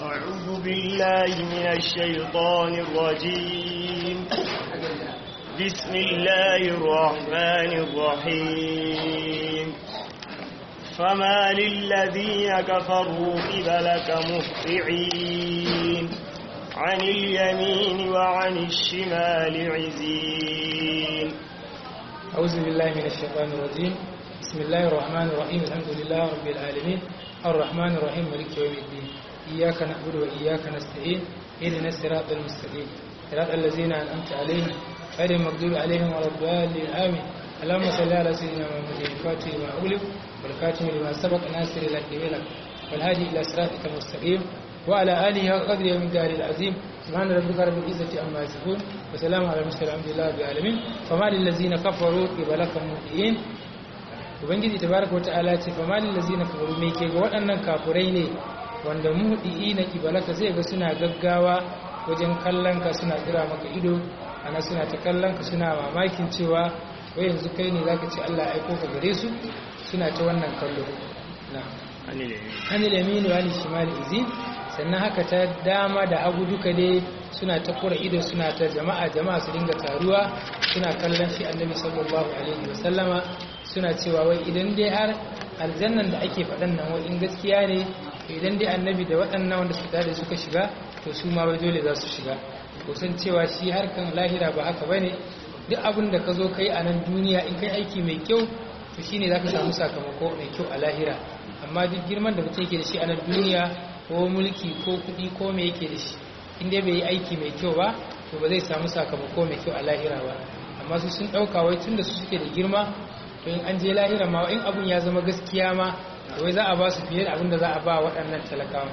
أعوذ بالله من الشيطان الرجيم بسم الله الرحمن الرحيم فما للذين كفروا قبلك مهطعين عن اليمين وعن الشمال عزين أعوذ بالله من الشيطان الرجيم بسم الله الرحمن الرحيم الحمد لله رب العالمين الرحمن الرحيم مالك يوم الدين إياك نعبد وإياك نستعين اهدنا الصراط المستقيم صراط الذين أنعمت عليهم غير المغضوب عليهم ولا الضالين آمين اللهم صل على سيدنا محمد الفاتح لما أغلق والخاتم لما سبق ناصر الحق بالحق والهادي إلى صراطك المستقيم وعلى آله قدر يوم الدار العظيم سبحان ربك رب العزة عما يصفون وسلام على المرسلين الحمد لله رب العالمين فما للذين كفروا قبلك مهطعين ubangiji tabaraka wa ta'ala ce fa malil ladzina kafaru me ke ga waɗannan kafurai ne wanda muhdi na kibalaka zai ga suna gaggawa wajen kallon ka suna tsira maka ido ana suna ta kallon ka suna mamakin cewa wai yanzu kai ne zaka ce Allah aiko ka gare su suna ta wannan kallo na anil yamin wa anil shimal izin sannan haka ta dama da hagu duka dai suna ta kura ido suna ta jama'a jama'a su dinga taruwa suna kallon shi annabi sallallahu alaihi wasallama suna cewa wai idan dai har aljannan da ake faɗan nan wai in gaskiya ne idan dai annabi da waɗannan wanda suka da suka shiga to su ma wai dole za su shiga ko san cewa shi harkan lahira ba haka bane duk abin da ka zo kai a nan duniya in kai aiki mai kyau to shine zaka samu sakamako mai kyau a lahira amma duk girman da mutum yake da shi a nan duniya ko mulki ko kuɗi ko me yake da shi in dai bai yi aiki mai kyau ba to ba zai samu sakamako mai kyau a lahira ba amma su sun ɗauka wai tun da su suke da girma to in an je lahira ma in abun ya zama gaskiya ma to wai za a ba su fiye da abin da za a ba waɗannan talakawa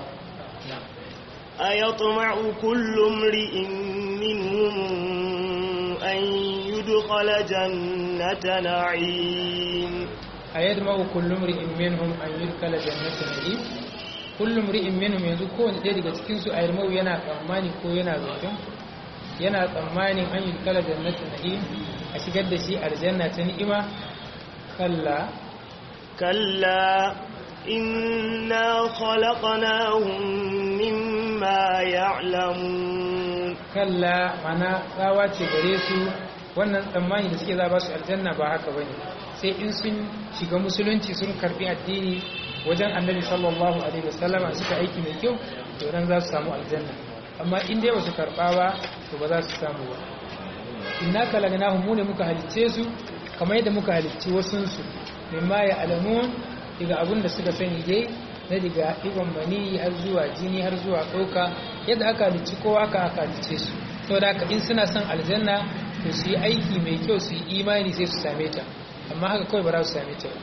أيطمع كل امرئ منهم أن يدخل جنة نعيم أيطمع كل امرئ منهم أن يدخل جنة نعيم كل امرئ منهم yanzu kowane ɗaya daga cikin su ayyarmau yana tsammani ko yana zaton yana tsammanin an yudkala jannatin na'im a shigar da shi aljanna ta ni'ima kalla كلا إنا خلقناهم مما يعلمون kalla mana tsawa ce gare su wannan tsammani da suke za ba su aljanna ba haka ba ne sai in sun shiga musulunci sun karbi addini wajen annabi sallallahu alaihi wasallama suka aiki mai kyau to nan za su samu aljanna amma in dai ba su karba ba to ba za su samu ba inna kalagnahum mu ne muka halicce su kamar yadda muka halicci wasunsu mimma ya alamun daga abin da suka sani dai na daga ibon mani har zuwa jini har zuwa ɗauka yadda aka halicci kowa aka aka halicce su to da haka in suna son aljanna to su yi aiki mai kyau su yi imani sai su same ta amma haka kawai ba za su same ta ba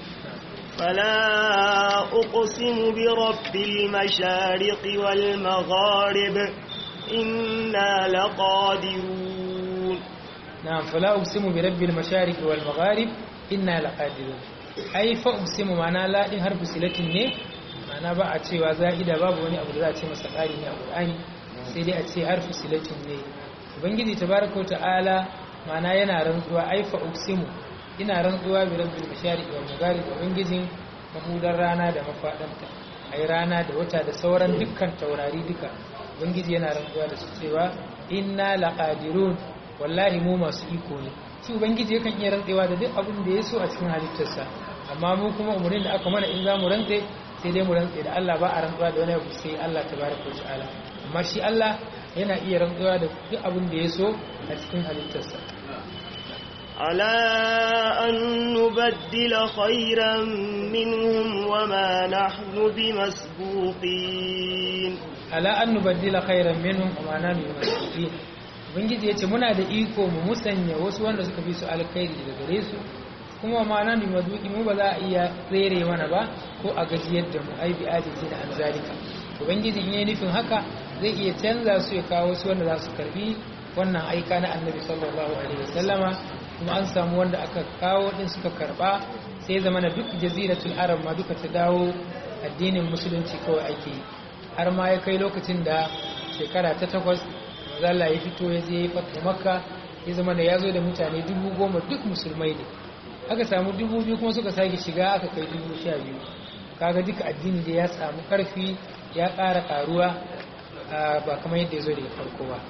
فلا أقسم برب المشارق والمغارب إنا لقادرون نعم فلا أقسم برب المشارق والمغارب إنا لقادرون ai fa uksimu mana la din harfu silatin ne mana ba a cewa za'ida babu wani abu da za a ce masa ƙari ne a Qur'ani sai dai a ce harfu silatin ne ubangiji tabaraka ta'ala mana yana rantsuwa ai fa uksimu ina rantsuwa bi rabbil mashariq wal magharib ubangijin mahudar rana da mafadanta ai rana da wata da sauran dukkan taurari duka ubangiji yana rantsuwa da su cewa inna laqadirun wallahi mu masu iko ne shi ubangiji yakan iya rantsewa da duk abin da ya so a cikin halittarsa amma mu kuma umarnin da aka mana in za mu rantse sai dai mu rantse da Allah ba a rantsuwa da wani abu sai Allah tabaraka wa ta'ala amma shi Allah yana iya rantsuwa da duk abin da ya so a cikin halittarsa على أن نبدل خيرا منهم وما نحن بمسبوقين ala an nubaddila khairan minhum wa ma nahnu bimasbiqin ubangiji yace muna da iko mu musanya wasu wanda suka fi su alkhairi daga gare su kuma ma nahnu bimasbiqin mu ba za a iya tsere mana ba ko a gajiyar da mu ai bi ajizi da an zalika ubangiji in yayi nufin haka zai iya canza su ya kawo wasu wanda za su karbi wannan aika na annabi sallallahu alaihi wasallama kuma an samu wanda aka kawo din suka karba sai zama na duk jaziratul arab ma duka ta dawo addinin musulunci kawai ake yi har ma ya kai lokacin da shekara ta takwas zalla ya fito ya je fata makka ya zama da ya zo da mutane dubu goma duk musulmai ne aka samu dubu biyu kuma suka sake shiga aka kai dubu sha biyu kaga duka addini da ya samu karfi ya ƙara ƙaruwa ba kamar yadda ya zo daga farko ba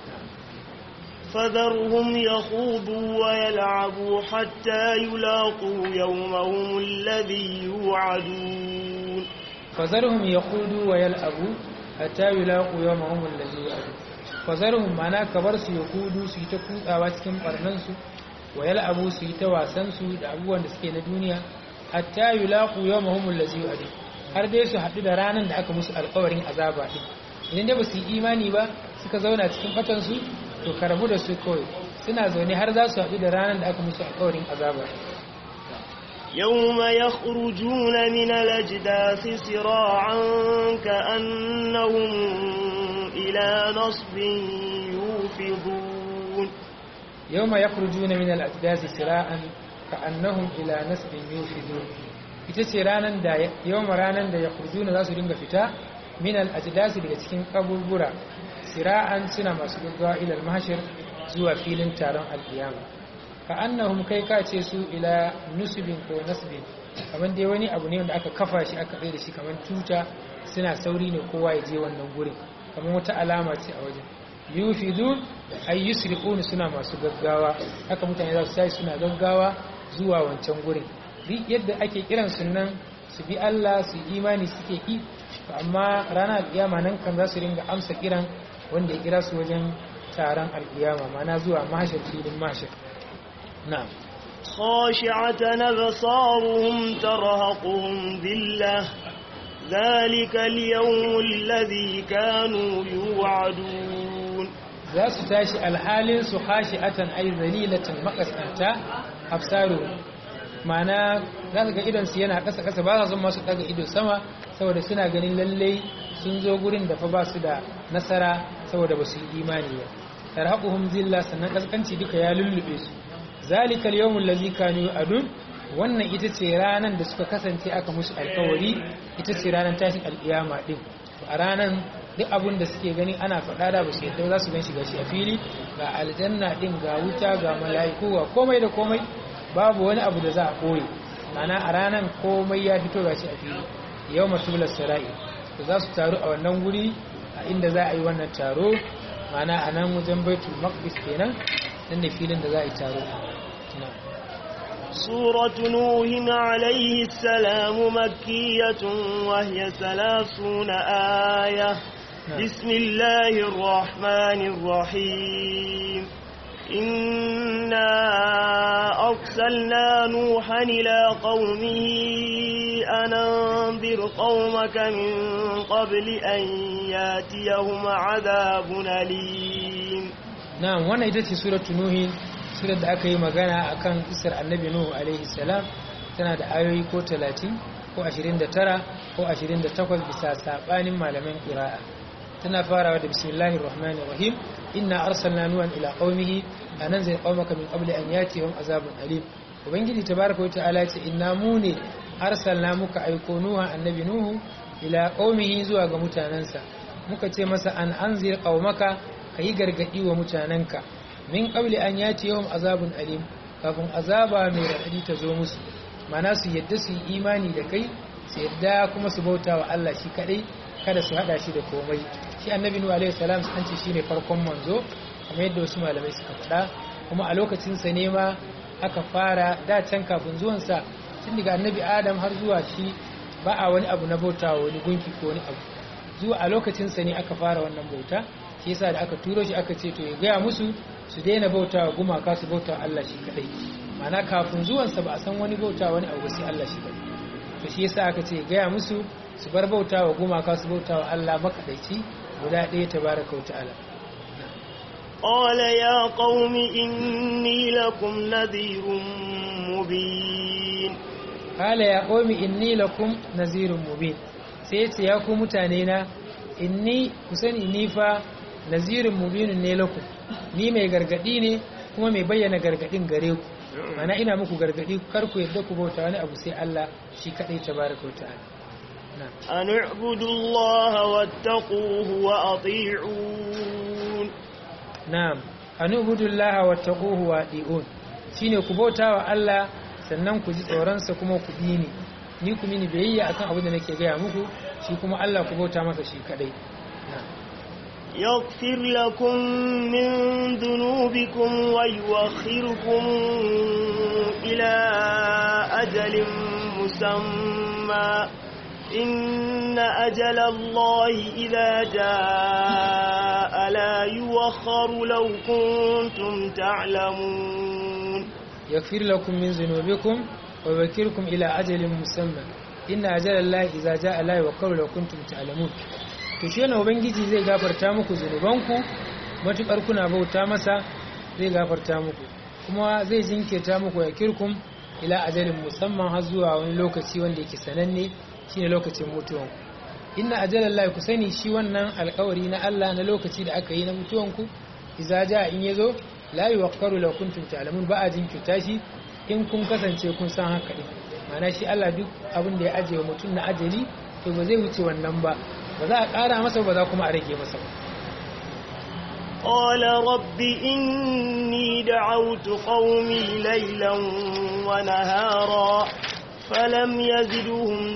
فذرهم يخوضوا ويلعبوا حتى يلاقوا يومهم الذي يوعدون فذرهم يخوضوا ويلعبوا حتى يلاقوا يومهم الذي يوعدون فذرهم معناه كبر su yahudu su yi ta kutsawa cikin barnan su wa yal'abu su yi ta wasan su da abubuwan da suke na duniya hatta yulaqu yawmahum allazi yu'adun har dai su haɗu da ranar da aka musu alƙawarin azaba din idan dai ba su yi imani ba suka zauna cikin fatan su to ka rabu da su kawai suna zaune har za su haɗu da ranar da aka musu alƙawarin azaba يوم يخرجون من الأجداث سراعا كأنهم إلى نصب يوفضون يوم يخرجون من الأجداث سراعا كأنهم إلى نصب يوفضون ita ce ranar da yawan ranar da ya kurjuna za su dinga fita min al-ajdasi daga cikin kaburbura sira'an suna masu gaggawa ilal mahshar zuwa filin taron alkiyama ka annahum kai ka ce su ila nusubin ko nasbin kamar dai wani abu ne wanda aka kafa shi aka tsaye da shi kamar tuta suna sauri ne kowa ya je wannan gurin kamar wata alama ce a wajen yufidun ay yusriqun suna masu gaggawa haka mutane za su tashi suna gaggawa zuwa wancan gurin duk yadda ake kiran sunan su bi Allah su imani suke yi amma ranar alkiyama nan kan za su ringa amsa kiran wanda ya kira su wajen taron alkiyama mana zuwa mashar filin mashar na'am خاشعة أبصارهم ترهقهم ذلة ذلك اليوم الذي كانوا يوعدون za su tashi alhalin su khashi'atan ay zalilatan maqasanta absaru mana za su ga idon su yana kasa kasa ba sa son masu daga ido sama saboda suna ganin lallai sun zo gurin da fa ba su da nasara saboda ba su yi imani ba tarhaquhum zilla sannan kaskanci duka ya lullube su zalika al-yawm allazi kanu yu'adun wannan ita ce ranan da suka kasance aka musu alkawari ita ce ranan tashin alkiyama din to a ranan duk abun da suke gani ana faɗa da ba su yadda za su gan shi gashi a fili ga aljanna din ga wuta ga mala'iku ga komai da komai babu wani abu da za a koyi mana a ranan komai ya fito gashi a fili yau matubular sara'i to za su taru a wannan guri a inda za a yi wannan taro mana a nan wajen baitul maqdis kenan nan ne filin da za a yi taro سورة نوح عليه السلام مكية وهي ثلاثون آية بسم الله الرحمن الرحيم إنا أرسلنا نوحا إلى قومه أن أنذر قومك من قبل أن ياتيهم عذاب أليم نعم وانا إذا سورة نوح surar da aka yi magana akan isar annabi nuhu alaihi salam tana da ayoyi ko 30 ko 29 ko 28 bisa sabanin malaman qira'a tana farawa da bismillahir rahmanir rahim inna arsalna nuhan ila qaumihi ananzir qaumaka min qabli an yatihum azabun alim ubangiji tabaraka wa ta'ala ce inna mu ne arsalna muka aiko nuha annabi nuhu ila qaumihi zuwa ga mutanansa muka ce masa an anzir qaumaka kayi gargadi wa mutananka min qabli an yati yawm azabun alim kafin azaba mai radadi ta zo musu mana su yadda su yi imani da kai su yadda kuma su bauta wa Allah shi kadai kada su hada shi da komai shi annabi nuhu alaihi salam an ce shine farkon manzo kamar yadda wasu malamai suka faɗa kuma a lokacin sa ne ma aka fara da can kafin zuwan sa tun daga annabi adam har zuwa shi ba a wani abu na bauta wani gunki ko wani abu zuwa a lokacin sa ne aka fara wannan bauta shi yasa da aka turo shi aka ce to ya gaya musu su daina bauta wa gumaka su bauta Allah shi kadai mana kafin zuwansa ba a san wani bauta wani abu sai Allah shi kadai to shi yasa aka ce gaya musu su bar bauta wa gumaka su bauta wa Allah makadaici guda ɗaya tabaraka wa ta'ala قال يا قوم إني لكم نذير مبين قال يا قوم إني لكم نذير مبين sai ya ku mutane na inni ku sani ni fa nazirin mubinin ne lakum ni mai gargadi ne kuma mai bayyana gargadin gare ku mana ina muku gargadi kar ku yadda ku bauta wani abu sai Allah shi kadai tabaraka wa ta'ala an u'budu Allah wattaquhu wa ati'un na'am an u'budu Allah wattaquhu wa ati'un shine ku bauta wa Allah sannan ku ji tsoron sa kuma ku bi ni ni ku mini biyayya akan abin da nake gaya muku shi kuma Allah ku bauta masa shi kadai يغفر لكم من ذنوبكم ويوخركم إلى أجل مسمى إن أجل الله إذا جاء لا يوخر لو كنتم تعلمون يغفر لكم من ذنوبكم ويوكلكم إلى أجل مسمى إن أجل الله إذا جاء لا يوخر لو كنتم تعلمون to shi yana ubangiji zai gafarta muku zunubanku matukar kuna bauta masa zai gafarta muku kuma zai jinkirta muku ya kirkum ila ajalin musamman har zuwa wani lokaci wanda yake sananne shine lokacin mutuwanku inna ajalallahi ku sani shi wannan alkawari na Allah na lokaci da aka yi na mutuwanku idza jaa in yazo la yuwakkaru law kuntum ta'lamun ba a jinkirta shi in kun kasance kun san haka din ma'ana shi Allah duk abin da ya aje wa mutum na ajali to ba zai wuce wannan ba ba za a ƙara masa ba za kuma a rage masa ba قال رب إني دعوت قومي ليلا ونهارا فلم يزدهم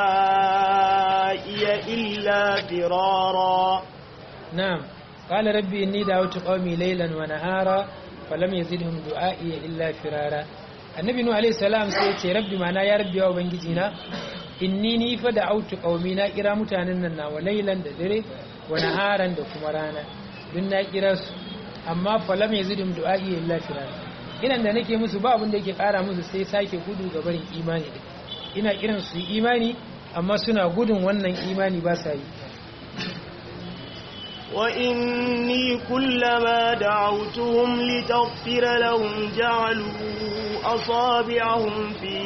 دعائي إلا فرارا نعم قال ربي إني دعوت قومي ليلا ونهارا فلم يزدهم دعائي إلا فرارا النبي نوح عليه السلام سيتي ربي معنا يا ربي وبنجينا inni ni fa da autu qaumi na kira mutanen nan nawa lailan da dare wa naharan da kuma rana dun na kira su amma fa lam yazidum du'ai illa firara kiran da nake musu ba abin da yake kara musu sai sake gudu ga barin imani da ina kiran su imani amma suna gudun wannan imani ba sa yi وإني كلما دعوتهم لتغفر لهم جعلوا أصابعهم في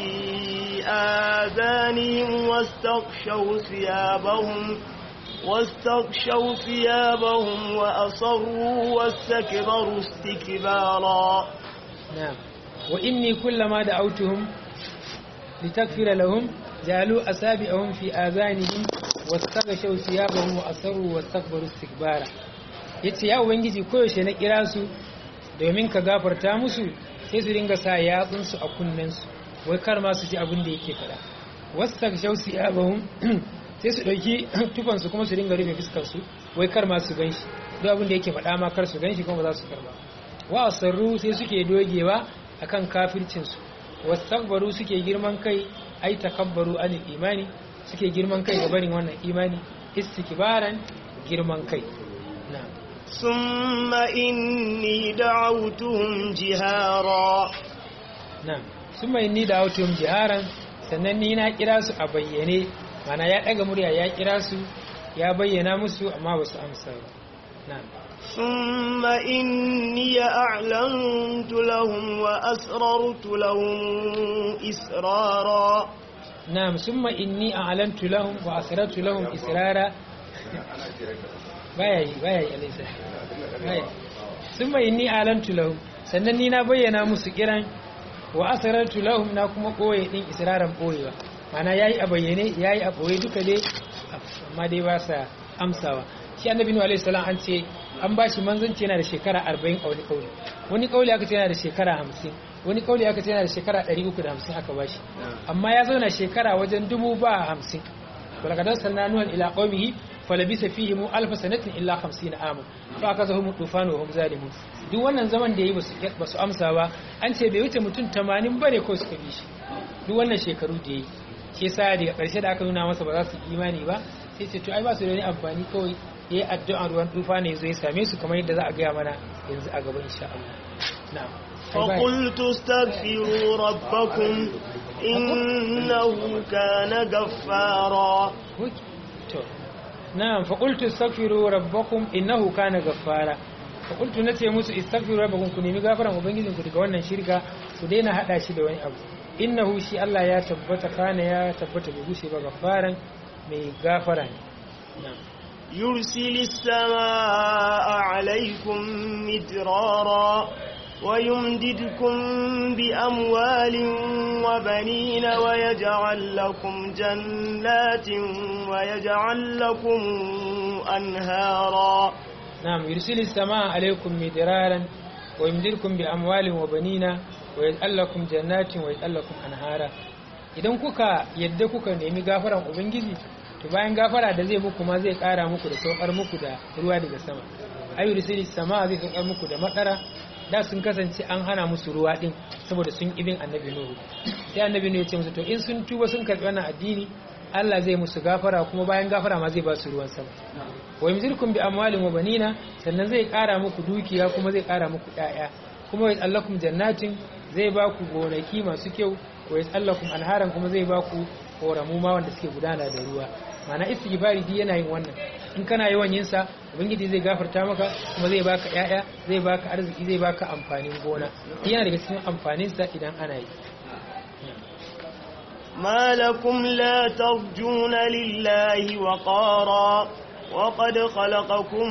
آذانهم واستغشوا ثيابهم واستغشوا ثيابهم وأصروا واستكبروا استكبارا نعم وإني كلما دعوتهم لتغفر لهم جعلوا أصابعهم في آذانهم واستغشوا ثيابهم وأصروا واستكبروا استكبارا yace ya ubangiji koyaushe na kira su domin ka gafarta musu sai su dinga sa yatsunsu a kunnensu wai kar ma su ji abin da yake fada wasu shausi abahun sai su ɗauki tufansu kuma su dinga rufe fuskarsu wai kar ma su gan shi duk abin da yake fada ma kar su gan shi kuma za su karba wa sarru sai suke dogewa akan kafircinsu wasu takbaru suke girman kai ai takabbaru anil imani suke girman kai ga barin wannan imani istikbaran girman kai na'am ثم إني دعوتهم جهارا na'am summa inni da'awtuhum jiharan sannan ni na kira su a bayyane mana ya daga murya ya kira su ya bayyana musu amma ba su amsa ba na'am ثم إني أعلنت لهم وأسررت لهم إسرارا na'am summa inni a'lantu lahum wa asrartu lahum israra baya yi baya yi alaysa baya summa inni a'lantu lahum sannan ni na bayyana musu kiran wa asrartu lahum na kuma koye din israran boyewa mana yayi a bayyane yayi a boye duka dai amma dai ba sa amsawa shi annabi nuhu alaihi salam an ce an bashi manzanci yana da shekara 40 a wani kauli wani kauli aka ce yana da shekara 50 wani kauli aka ce yana da shekara 350 aka bashi amma ya zauna shekara wajen dubu ba hamsin ولقد أرسلنا نوحا إلى قومه فلبث فيهم ألف سنة إلا خمسين عاما فأخذهم الطوفان وهم ظالمون duk wannan zaman da yi ba su amsa ba an ce bai wuce mutum tamanin bare ko suka bi shi duk wannan shekaru da yi ke sa daga ƙarshe da aka nuna masa ba za su imani ba sai ce to ai ba su da wani amfani kawai ya yi addu'an ruwan tufa ne zai same su kamar yadda za a gaya mana yanzu a gaba insha Allah na'am فقلت استغفروا ربكم إنه كان غفارا نعم فقلت استغفروا ربكم إنه كان غفارا فقلت nace musu istaghfiru rabbakum ku nemi gafaran ubangijinku daga wannan shirka ku daina hada shi da wani abu innahu shi Allah ya tabbata kana ya tabbata bai gushe ba gafaran mai gafara ne na'am يرسل السماء عليكم مدرارا ويمددكم بأموال وبنين ويجعل لكم جنات ويجعل لكم أنهارا نعم يرسل السماء عليكم مدرارا ويمددكم بأموال وبنين ويجعل لكم جنات ويجعل لكم أنهارا idan kuka yadda kuka nemi gafaran ubangiji to bayan gafara da zai muku ma zai kara muku da saukar muku da ruwa daga sama ayu risili sama zai saukar muku da makara da sun kasance an hana musu ruwa din saboda sun ibin annabi nuhu sai annabi nuhu ya ce musu to in sun tuba sun karbi wannan addini Allah zai musu gafara kuma bayan gafara ma zai ba su ruwan sama wa yumzirkum bi amwalin wa banina sannan zai kara muku dukiya kuma zai kara muku ƴaƴa kuma ya tsallakum jannatin zai ba ku gonaki masu kyau wa ya tsallakum anharan kuma zai ba ku koramu ma wanda suke gudana da ruwa mana istighfari di yana yin wannan in kana yawan yin sa ubangiji zai gafarta maka kuma zai baka ƴaƴa zai baka arziki zai baka amfanin gona yana daga cikin amfanin sa idan ana yi ما لكم لا ترجون لله وقارا وقد خلقكم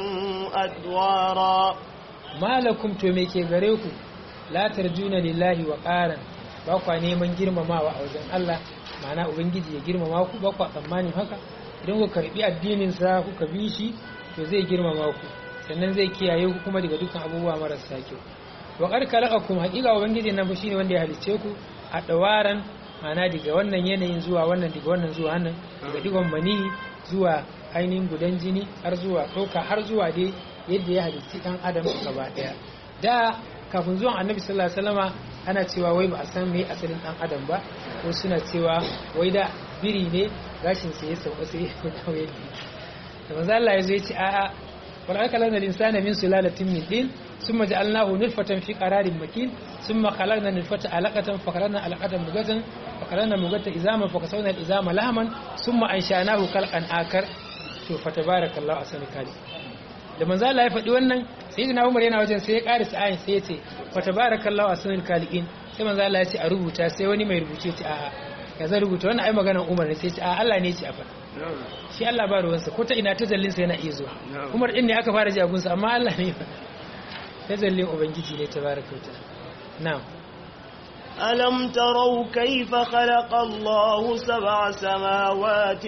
أدوارا ما لكم to me ke gare ku la tarjuna lillahi wa qaran ba kwa neman girmamawa a wajen Allah ma'ana ubangiji ya girmama ku ba kwa tsammanin haka idan ku karbi addinin sa kuka bi shi to zai girmama ku sannan zai kiyaye ku kuma daga dukkan abubuwa marasa kyau wa qad khalaqakum haqiqa ubangiji nan fa shine wanda ya halice ku a dawaran ma'ana daga wannan yanayin zuwa wannan daga wannan zuwa wannan daga digon mani zuwa ainihin gudan jini har zuwa ɗauka har zuwa dai yadda ya halitti ɗan adam gaba ɗaya da kafin zuwan annabi sallallahu alaihi wasallama ana cewa wai ba a san me asalin ɗan adam ba ko suna cewa wai da biri ne gashin sa ya sauka sai ya dawo yadda da manzo Allah ya zo ya ce a'a wal akalana al-insana min sulalatin min din ثم جعلناه نطفة في قرار مكين ثم خلقنا نطفة علقة فخلقنا علقة مغة فخلقنا مغة إزاما فكسونا الإزام لهما ثم أنشأناه خلقا آخر فتبارك الله أحسن الخالقين da manzo Allah ya faɗi wannan sayyidina Umar yana wajen sai ya ƙarisa ayin sai ya ce fa tabarakallahu ahsanul khaliqin sai manzo Allah ya ce a rubuta sai wani mai rubuce ce a'a ya zan rubuta wannan ai maganar Umar ne sai ce a Allah ne ya ce a faɗa shi Allah ba ruwansa ko ta ina tajallin sa yana iya zuwa Umar din ne aka fara ji abunsa amma Allah ne ya faɗa تجلي أبنجي لي تبارك وتعالى نعم ألم تروا كيف خلق الله سبع سماوات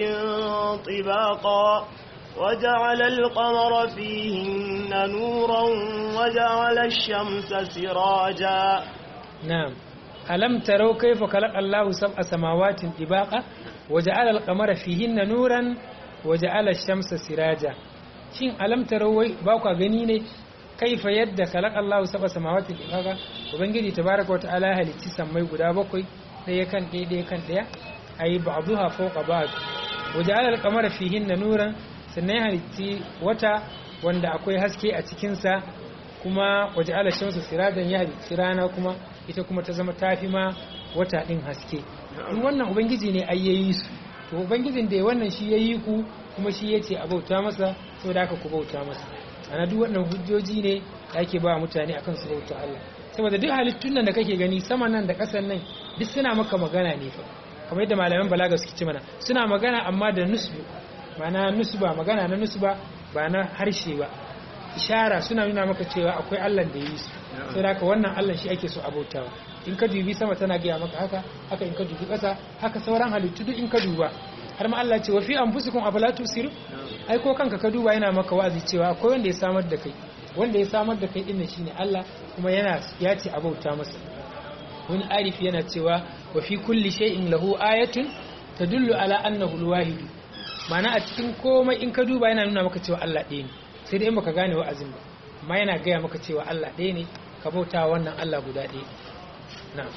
طباقا وجعل القمر فيهن نورا وجعل الشمس سراجا نعم ألم تروا كيف خلق الله سبع سماوات طباقا وجعل القمر فيهن نورا وجعل الشمس سراجا shin alam tarau ba ku gani ne kaifa yadda kalak Allah saba samawati kaga ubangiji tabaraka wataala ya halicci sammai guda bakwai ɗaya kan ɗaya ɗaya kan ɗaya ayi ba'dhuha fawqa ba'd waja'ala al-qamara fihinna nuran sannan ya halicci wata wanda akwai haske a cikin sa kuma waja'ala shamsu sirajan ya halicci rana kuma ita kuma ta zama tafi ma wata din haske in wannan ubangiji ne ayyayi su to ubangijin da wannan shi yayi ku kuma shi yace a bauta masa saboda haka ku bauta masa ana duk wannan hujjoji ne da ake ba mutane akan su bauta Allah saboda duk halittun nan da kake gani sama nan da ƙasan nan duk suna maka magana ne fa kamar yadda malaman balaga suke ce mana suna magana amma da nusbu ma'ana nusba magana na nusba ba na harshe ba ishara suna nuna maka cewa akwai Allah da yi su sai haka wannan Allah shi ake so a bautawa in ka dubi sama tana gaya maka haka haka in ka dubi ƙasa haka sauran halittu duk in ka duba har ma Allah ce wa fi anfusikum afala tusirun ai ko kanka ka duba yana maka wazi cewa akwai wanda ya samar da kai wanda ya samar da kai dinnan shine Allah kuma yana ya ce abauta masa wani arifi yana cewa wa fi kulli shay'in lahu ayatun tadullu ala annahu alwahid ma'ana a cikin komai in ka duba yana nuna maka cewa Allah ɗaya ne sai dai in baka gane wa'azin ba amma yana gaya maka cewa Allah ɗaya ne ka bauta wannan Allah guda ɗaya na'am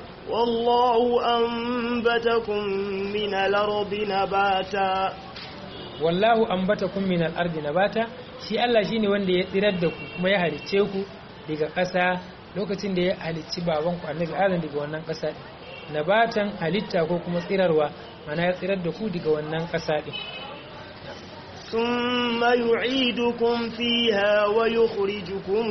والله أنبتكم من الأرض نباتا wallahu ambatakum min al-ardi nabata shi Allah shine wanda ya tsirar da ku kuma ya halicce ku daga ƙasa lokacin da ya halicci baban ku annabi Adam daga wannan ƙasa nabatan halitta ko kuma tsirarwa mana ya tsirar da ku daga wannan ƙasa din ثم يعيدكم فيها ويخرجكم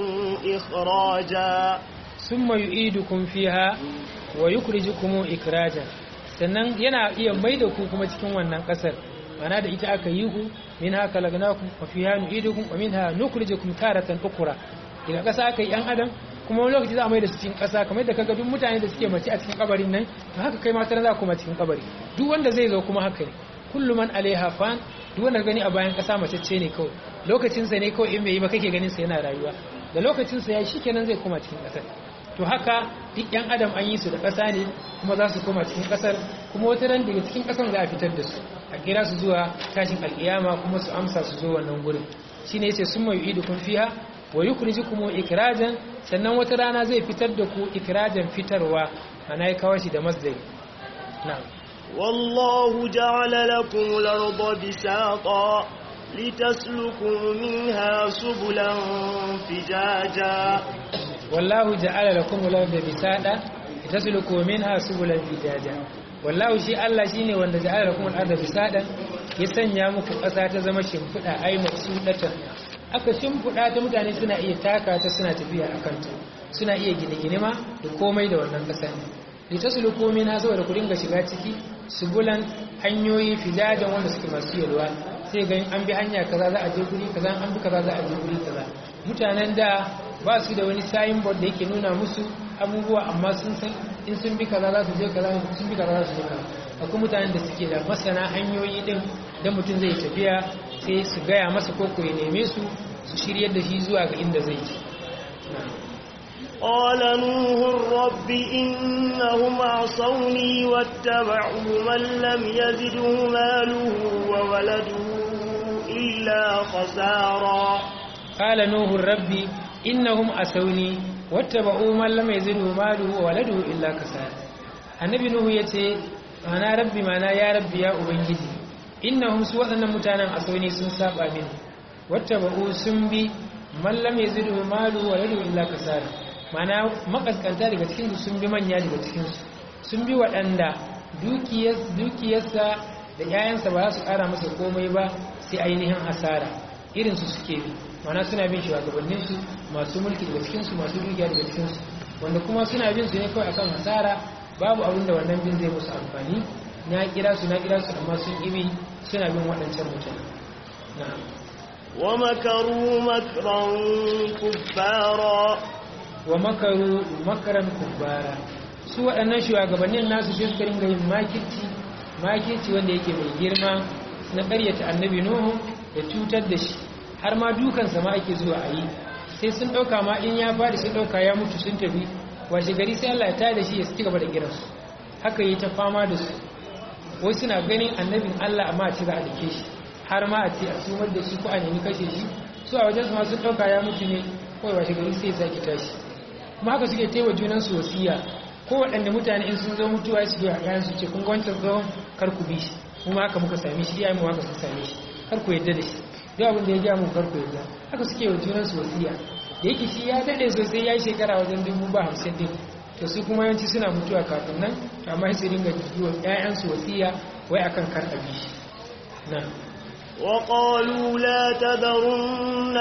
إخراجا summa yu'idukum fiha wa yukhrijukum ikraja sannan yana iya maida ku kuma cikin wannan ƙasar mana da ita aka yi ku min haka lagnakum wa fiha nu'idukum wa minha nukhrijukum taratan ukhra idan kasa aka yi yan adam kuma wani lokaci za a mai da su cikin kasa kamar da kaga duk mutane da suke mace a cikin kabarin nan to haka kai mata za ku ma cikin kabari duk wanda zai zo kuma haka ne kullu man alaiha fan duk wanda gani a bayan kasa mace ce ne kawai lokacin sa ne kawai in bai yi ba kake ganin sa yana rayuwa da lokacin sa ya shikenan zai koma cikin kasar to haka duk yan adam an yi su da ƙasa ne kuma za su koma cikin ƙasar kuma wata ran daga cikin ƙasar za a fitar da su a kira su zuwa tashin alƙiyama kuma su amsa su zo wannan gurin shine yace summa yu'idukum fiha wa yukhrijukum ikrajan sannan wata rana zai fitar da ku ikrajan fitarwa ana ya kawo shi da masdari na'am والله جعل لكم الأرض بساطا لتسلكوا منها سبلا فجاجا والله جعل لكم الأرض بساطا لتسلكوا منها سبلا فجاجا والله shi Allah shine wanda ja'ala lakum al-ardha bisadan ya sanya muku ƙasa ta zama shimfiɗa ai maksudatan aka shimfiɗa ta mutane suna iya taka ta suna tafiya akan ta suna iya gine-gine ma da komai da wannan ƙasa ne litasluku minha saboda ku dinga shiga ciki subulan hanyoyi fijajan wanda suke masu yalwa sai ga an bi hanya kaza za a je guri kaza an bi kaza za a je guri kaza mutanen da ba su da wani signboard da yake nuna musu abubuwa amma sun san in sun bi kaza za su je kaza sun bi kaza za su je kaza akwai mutanen da suke da masana hanyoyi din da mutum zai tafiya sai su gaya masa ko ya neme su su shiryar da shi zuwa ga inda zai je قال نوح رب إنهم عصوني واتبعوا من لم يزده ماله وولده إلا خسارا قال نوح رب إنهم عصوني واتبعوا من لم يزده ماله وولده إلا خسارا النبي نوح يتي أنا ربي معنا يا ربي يا أبنجي إنهم سوى أن متانا عصوني سنساب آمين واتبعوا سنبي من لم يزده ماله وولده إلا خسارا mana makaskanta daga cikinsu sun bi manya daga cikinsu sun bi waɗanda dukiyarsa da 'ya'yansa ba za su ƙara masa komai ba sai ainihin asara irinsu suke bi mana suna bin shugabanninsu masu mulki daga cikinsu masu dukiya daga cikinsu wanda kuma suna bin su ne kawai akan asara babu abin da wannan bin zai musu amfani na kira su na kira su amma sun ibi suna bin waɗancan mutane na'am ومكروا مكرا كبارا wa makaru makaran kubbara su waɗannan shugabannin nasu sai suka ringa yin makirci makirci wanda yake mai girma na ƙaryata annabi nuhu da cutar da shi har ma dukansa ma ake zuwa a yi sai sun ɗauka ma in ya faɗi sun ɗauka ya mutu sun tafi washe gari sai Allah ya tada da shi ya ci gaba da kiransu haka yi ta fama da su wai suna ganin annabin Allah amma a ci za a dake shi har ma a ce a sumar da shi ko a nemi kashe shi su a wajen su ma sun ɗauka ya mutu ne kawai washe gari sai ya sake tashi kuma haka suke taiwa junansu wasiya ko waɗanda mutane in sun zo mutuwa su biya yayin su ce kun ga wancan tsohon kar ku bi shi kuma haka muka same shi iyayen mu haka sun same shi kar ku yadda da shi duk abin da ya ja mu kar ku yadda haka suke wa junansu wasiya da yake shi ya daɗe sosai ya yi shekara wajen dubu ba hamsin din to su kuma yawanci suna mutuwa kafin nan amma su dinga yi wa ƴaƴansu wasiya wai akan kar a bi shi na وقالوا لا تذرن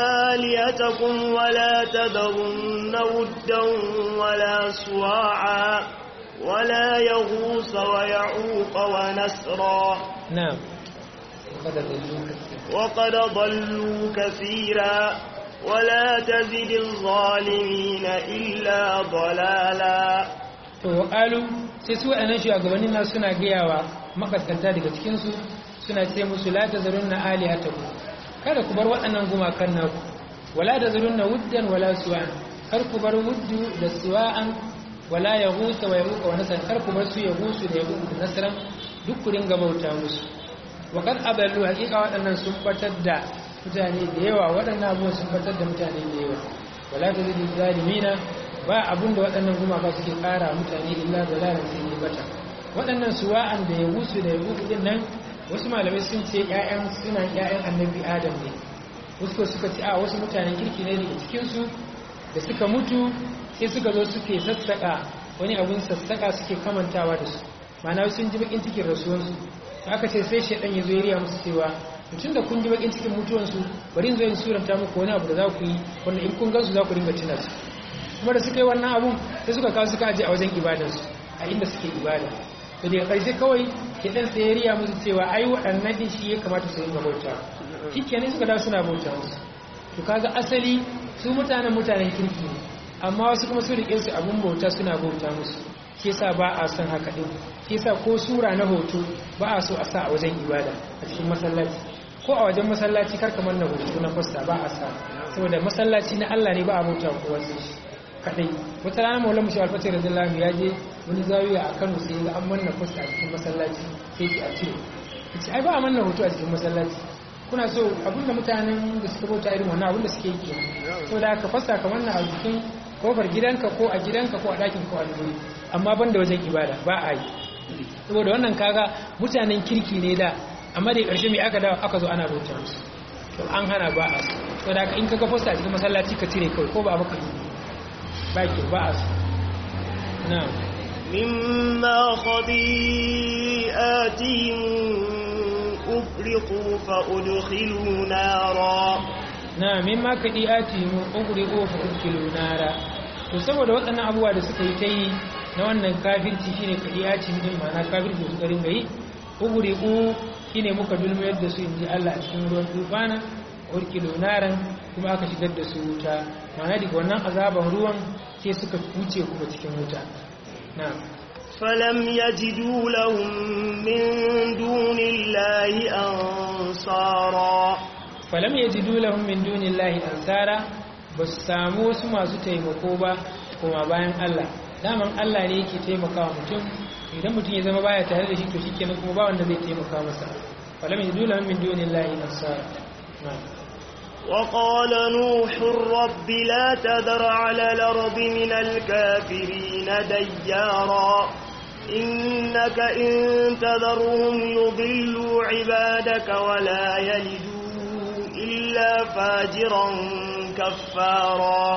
آليتكم ولا تذرن ودا ولا سواعا ولا يغوص ويعوق ونسرا نعم وقد ضلوا كثيرا وقد ضلوا كثيرا ولا تزد الظالمين إلا ضلالا to waqalu sai su waɗannan shugabannin nasu suna gayawa makaskanta daga cikin su suna ce musu la tazarunna alihatakum kada ku bar waɗannan gumakan naku wala tazarunna wuddan wala suwa'an kar ku bar wuddu da suwa'an wala yaghusa wa yaquqa wa nasran kar ku bar su yaghusu da yaquqa da nasran duk ku dinga bauta musu wa kad adallu haqiqa waɗannan sun batar da mutane da yawa waɗannan abubuwan sun batar da mutane da yawa wala tazidu zalimina ba abunda waɗannan gumaka suke ƙara mutane illa dalalan sai ne bata waɗannan suwa'an da yaghusu da yaquqa din nan wasu malamai sun ce ‘ya'yan suna ‘ya'yan annabi adam ne wasu suka ce a wasu mutanen kirki ne daga cikinsu da suka mutu sai suka zo suke sassaƙa wani abin sassaƙa suke kamantawa da su mana sun ji bakin cikin rasuwansu aka ce sai shaɗan ya zo ya musu cewa mutum da kun ji bakin cikin mutuwansu bari in zo in suranta muku wani abu da za ku yi wanda in kun gansu za ku ringa tuna su kuma da suka yi wannan abun sai suka kawo suka aje a wajen ibadarsu a inda suke ibada to daga ƙarshe kawai kiɗan sai ya riya musu cewa ai waɗannan din shi ya kamata su ringa bauta shi kenan suka dawo suna bauta musu to kaga asali su mutanen mutanen kirki ne amma wasu kuma su riƙe su abun bauta suna bauta musu shi yasa ba a son haka din shi yasa ko sura na hoto ba a so a sa a wajen ibada a cikin masallaci ko a wajen masallaci kar kamar na hoto na fasta ba a sa saboda masallaci na Allah ne ba a bauta kowa sai shi kadai wata rana maulana mushi alfati radiyallahu ya je wani zawiya a Kano sai ga an manna post a cikin masallaci sai ki a cire yace ai ba a manna hoto a cikin masallaci kuna so abinda mutanen da suka bauta irin wannan abinda suke yi kenan so da ka fasa ka manna a jikin kofar gidanka ko a gidanka ko a ɗakin ko a wuri amma ban da wajen ibada ba a yi saboda wannan kaga mutanen kirki ne da amma da ƙarshe mai aka dawo aka zo ana bauta musu to an hana ba a su saboda haka in kaga fosta a cikin masallaci ka cire kawai ko ba baka yi ba ke ba a su na مما خطيئاتهم أفرقوا فأدخلوا نارا na mimma kadi'ati mu ugriqu fa udkilu nara to saboda waɗannan abubuwa da suka yi ta yi na wannan kafirci shine kadi'ati din ma'ana kafirci su garin gayi ugriqu shine muka dulmiyar da su inji Allah a cikin ruwan tufana udkilu naran kuma aka shigar da su wuta ma'ana daga wannan azaban ruwan sai suka wuce kuma cikin wuta na'am فلم يجدوا لهم من دون الله أنصارا falam yajidu lahum min dunillahi ansara basu samu wasu masu taimako ba kuma bayan Allah daman Allah ne yake taimakawa mutum idan mutum ya zama baya tare da shi to shikenan kuma ba wanda zai taimaka masa falam yajidu lahum min dunillahi ansara وقال نوح رب لا تذر على الأرض من الكافرين ديارا إنك إن تذرهم يضلوا عبادك ولا يلدوا إلا فاجرا كفارا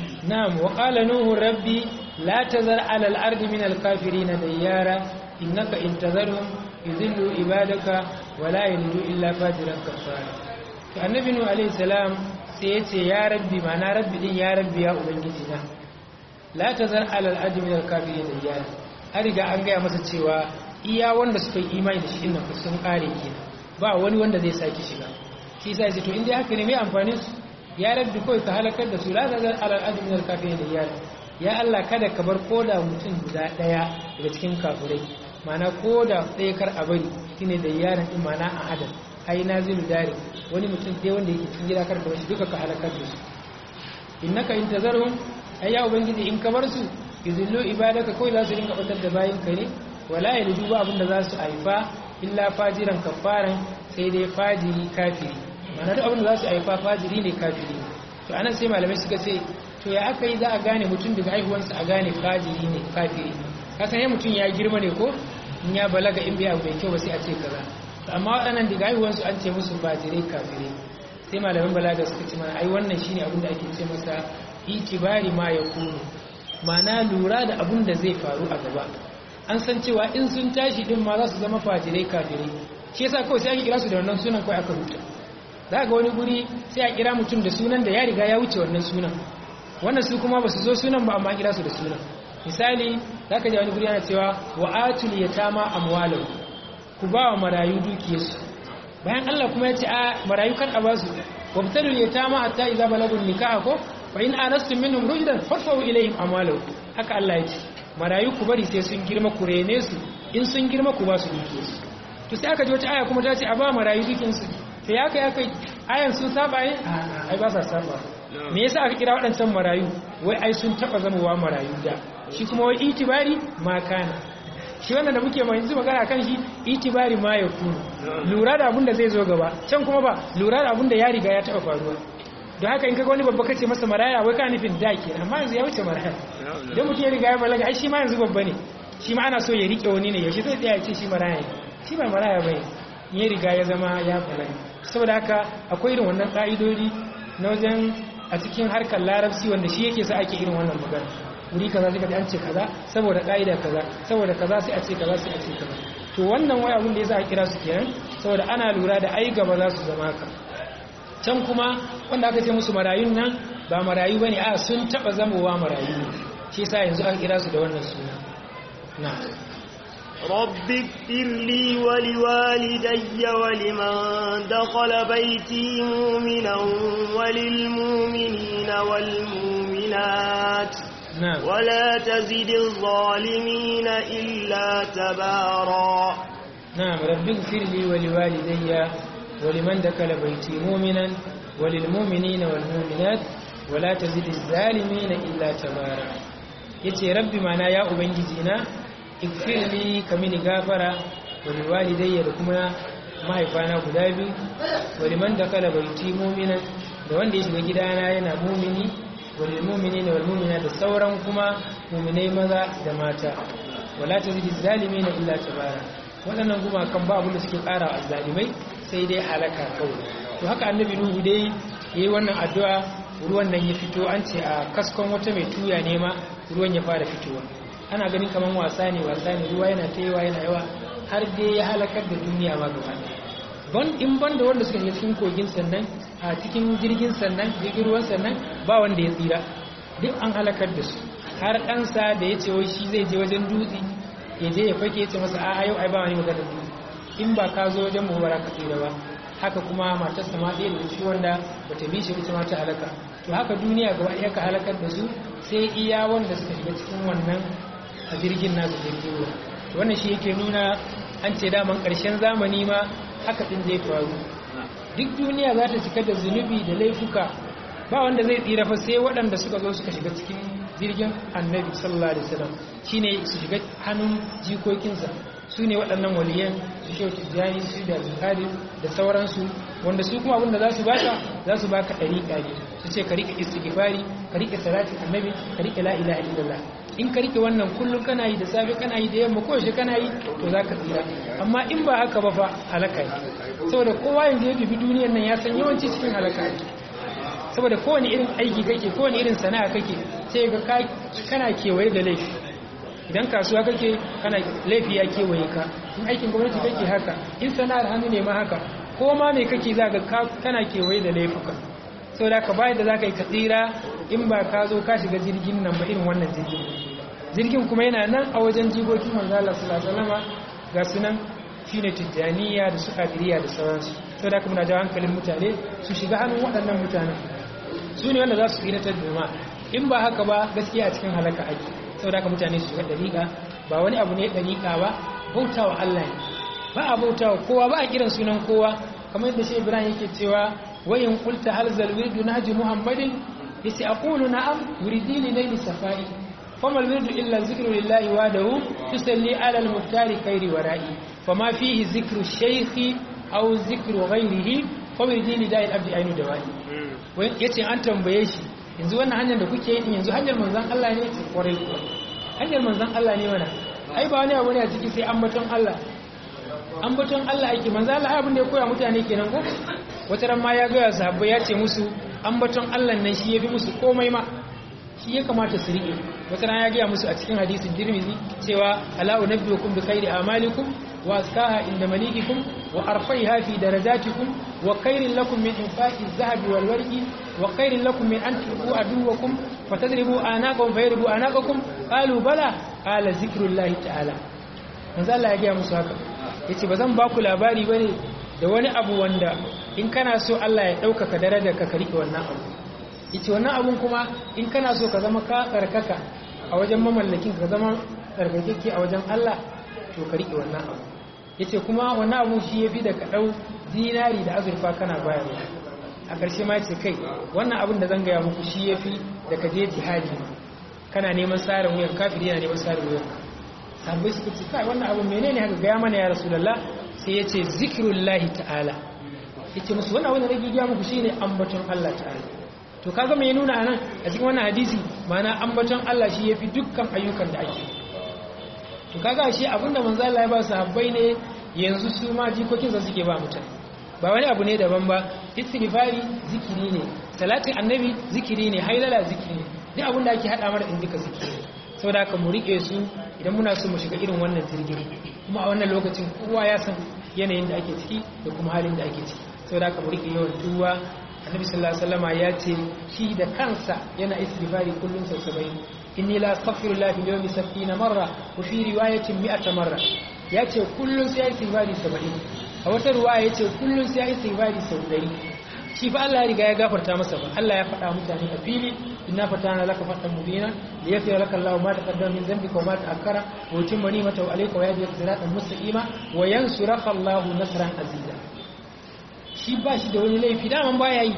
نعم وقال نوح ربي لا تذر على الأرض من الكافرين ديارا إنك إن تذرهم يذلوا عبادك ولا يلدوا إلا فاجرا كفارا فالنبي نوح عليه السلام سيتي يا ربي معنا ربي دين يا ربي يا أبنجينا لا تذر على الأرض من الكافرين ديارا أرجع أنجا masa cewa iya wanda suka yi imani da shi innan sun kare kenan ba wani wanda zai saki shiga shi sai ce to inda haka ne mai amfani su ya rabbi kawai ka halakar da su la tazar alal adi min al-kafirin da ya Allah kada ka bar koda mutum guda daya daga cikin kafirai mana koda ɗaya kar a bari shine da yaran din mana a hadan ai nazilu dare wani mutum dai wanda yake cikin gida kar ka bar shi duka ka halakar da su innaka in tazarhum ai ya ubangiji in ka bar su yuzillu ibadaka kawai za su rinka batar da bayin ka ne wala yalidu ba abinda za su haifa illa fajiran kafaran sai dai fajiri kafiri mana duk abinda za su haifa fajiri ne kafiri to anan sai malamai suka ce to ya aka yi za a gane mutum daga haihuwansa a gane fajiri ne kafiri kasan ya mutum ya girma ne ko in ya balaga in bai abu mai kyau ba sai a ce kaza to amma waɗannan daga haihuwansu an ce musu fajirai kafirai sai malaman balaga suka ce mana ai wannan shine abin da ake ce masa itibari ma ya kunu mana lura da abin da zai faru a gaba an san cewa in sun tashi din ma za su zama fajirai kafirai shi yasa kawai sai ake kira su da wannan sunan kawai aka rubuta za ga wani guri sai a kira mutum da sunan da ya riga ya wuce wannan sunan wannan su kuma ba su zo sunan ba amma kira su da sunan misali za ka ji wani guri yana cewa wa atul yatama amwalahu ku ba wa marayu dukiyarsu bayan Allah kuma ya ce a marayu kan a basu wabtalul yatama hatta idza balagun nikaha ko fa in anastum minhum rushdan farfa'u ilayhim amwalahu haka Allah ya ce marayu ku bari sai sun girma ku rene su in sun girma ku ba su dukiyarsu to sai aka ji wata aya kuma ta ce a ba marayu dukiyarsu to ya kai aka ayan sun saba yin ai ba sa saba me yasa aka kira waɗancan marayu wai ai sun taba zamowa marayu da shi kuma wai itibari ma kana shi wannan da muke mai yanzu magana kan shi itibari ma ya kunu lura da abin da zai zo gaba can kuma ba lura da abin da ya riga ya taba faruwa don haka in kaga wani babba kace masa maraya wai ka nufin da ke amma yanzu ya wuce maraya idan mutum ya riga ya balaga ai shi ma yanzu babba ne shi ma ana so ya rike wani ne yaushe zai tsaya ya ce shi maraya ne shi ba maraya bane ya riga ya zama ya balaga saboda haka akwai irin wannan ka'idodi na wajen a cikin harkar larabci wanda shi yake sa ake irin wannan magana wuri kaza sai ka an ce kaza saboda ka'ida kaza saboda kaza sai a ce kaza sai a ce kaza to wannan wai abin da yasa a kira su kenan saboda ana lura da ai gaba za su zama ka can kuma wanda aka ce musu marayun nan ba marayu bane a sun taba zamowa marayu ne shi yasa yanzu aka kira su da wannan suna na رب اغفر لي ولوالدي ولمن دخل بيتي مؤمنا وللمؤمنين والمؤمنات نعم ولا تزد الظالمين إلا تبارا نعم رب اغفر لي ولوالدي ولمن دخل بيتي مؤمنا وللمؤمنين والمؤمنات wala tazidi zalimin illa tabara yace rabbi mana ya ubangiji na ikfirli kamini gafara wa liwalidayya da kuma mahaifana guda biyu wa liman dakala baiti mu'minan da wanda ya shiga gidana yana mumini wal mu'minina wal mu'minat da sauran kuma mu'minai maza da mata wala tazidi zalimin illa tabara waɗannan gumakan ba abin da suke ƙara a zalimai sai dai halaka kawai to haka annabi nuhu dai yayi wannan addu'a ruwan nan ya fito an ce a kaskon wata mai tuya ne ma ruwan ya fara fitowa ana ganin kaman wasa ne wasa ne ruwa yana ta yawa yana yawa har dai ya halakar da duniya ma gaba ban in ban da wanda suka shiga cikin kogin sannan a cikin jirgin sannan jirgin ruwan sannan ba wanda ya tsira duk an halakar da su har ɗansa da ya ce wai shi zai je wajen dutse ya je ya fake ya ce masa a yau ai ba wani magana dutse in ba ka zo wajen mu bara ka tsira ba haka kuma matarsa ma ɗaya da shi wanda bata bi shi ita ma ta halaka to haka duniya gaba ɗaya ka halakar da su sai iya wanda suka shiga cikin wannan a jirgin nasu jirgin ruwa to wannan shi yake nuna an ce daman ƙarshen zamani ma haka ɗin zai faru duk duniya za ta cika da zunubi da laifuka ba wanda zai tsira fa sai waɗanda suka zo suka shiga cikin jirgin annabi sallallahu alaihi wasallam shine su shiga hannun jikokinsa su ne waɗannan waliyan su shehu tijjani su da zukari da sauransu wanda su kuma abinda za su baka za su baka ɗariƙa ne su ce ka riƙe istighfari ka riƙe salatin annabi ka riƙe la ilaha illallah in ka riƙe wannan kullum kana yi da safe kana yi da yamma ko yaushe kana yi to za ka tsira amma in ba haka ba fa halaka ne saboda kowa yanzu ya dubi duniyar nan ya san yawanci cikin halaka ne saboda kowane irin aiki kake kowane irin sana'a kake sai ga kana kewaye da laifi idan kasuwa kake kana laifi ya kewaye ka in aikin gwamnati kake haka in sana'ar hannu ne ma haka ko ma me kake za ga kana kewaye da laifuka sau da ka bayar da za ka yi katsira in ba ka zo ka shiga jirgin nan ba irin wannan jirgin jirgin kuma yana nan a wajen jigokin manzala sulasalama ga sunan shine tijjaniya da su kadiriya da sauransu sau da ka muna jawo hankalin mutane su shiga hannun waɗannan mutane su ne wanda za su tsiratar da ma in ba haka ba gaskiya a cikin halaka ake saboda haka mutane su shiga dariƙa ba wani abu ne dariƙa ba bautawa Allah ne ba a bautawa kowa ba a kiran sunan kowa kamar yadda shi Ibrahim yake cewa wayin qulta hal zal wirdu naji muhammadin yace aqulu na'am yuridini layli safai fama alwirdu illa zikru lillahi wahdahu tusalli ala almuftari khairi wara'i fama fihi zikru shaykhi aw zikru ghayrihi fawridini da'il abdi ainu dawai yace an tambaye shi yanzu wannan hanyar da kuke yi yanzu hanyar manzan Allah ne ce kwarai kuwa hanyar manzan Allah ne mana ai ba wani abu ne a ciki sai ambaton Allah ambaton Allah ake manzan Allah abin da ya koya mutane kenan ko wata ran ma ya ga sahabbai ya ce musu ambaton Allah nan shi yafi musu komai ma shi ya kamata su rike wata ran ya ga musu a cikin hadisin Tirmidhi cewa ala unabbiukum bi khairi amalikum wa askaha inda malikikum wa arfaiha fi darajatikum wa khairin lakum min infaqi adh-dhahabi wal warqi wa khairin lakum min an tuqu aduwakum fatadribu anaqakum fayribu anaqakum qalu bala qala zikrullahi ta'ala manzo Allah ya ga musu haka yace bazan ba ku labari bane da wani abu wanda in kana so Allah ya ɗaukaka darajar ka ka rike wannan abu yace wannan abun kuma in kana so ka zama ka tsarkaka a wajen mamallakin ka zama tsarkakeke a wajen Allah to ka rike wannan abu yace kuma wannan abu shi yafi da ka dau dinari da azurfa kana bayarwa a ƙarshe ma ce kai wannan abin da zan gaya muku shi yafi da ka je jihadi kana neman tsarin wuyan kafiri yana neman tsarin wuyan sabbai suka ce kai wannan abin menene haka gaya mana ya rasulullah sai ya ce zikirullahi ta'ala yace musu wannan abin da nake gaya muku shine ambaton Allah ta'ala to kaga me nuna anan a cikin wannan hadisi ma'ana ambaton Allah shi yafi dukkan ayyukan da ake to kaga shi abinda manzo Allah ya ba sahabbai ne yanzu su ma jikokin sa suke ba mutane ba wani abu ne daban ba istighfari zikiri ne salatin annabi zikiri ne hailala zikiri ne duk abin da ake hada mara in duka zikiri saboda haka mu rike su idan muna so mu shiga irin wannan jirgin kuma a wannan lokacin kowa ya san yanayin da ake ciki da kuma halin da ake ciki saboda haka mu rike yawan tuwa annabi sallallahu alaihi wasallama ya ce shi da kansa yana istighfari kullun sau 70 inni la astaghfirullah fil yawmi 70 marra wa fi riwayatin 100 marra ya ce kullun sai ya istighfari 70 a wata ruwaya ya ce kullun sai ya istighfari sau 100 shi fa Allah ya riga ya gafarta masa ba Allah ya faɗa mutane a fili inna fatana laka fatan mubina li yaghfira laka Allahu ma taqaddama min dhanbika wa ma ta'akkara wa yutimma ni'matahu alayka wa yahdika siratan mustaqima wa yansuraka Allahu nasran aziza shi ba shi da wani laifi daman baya yi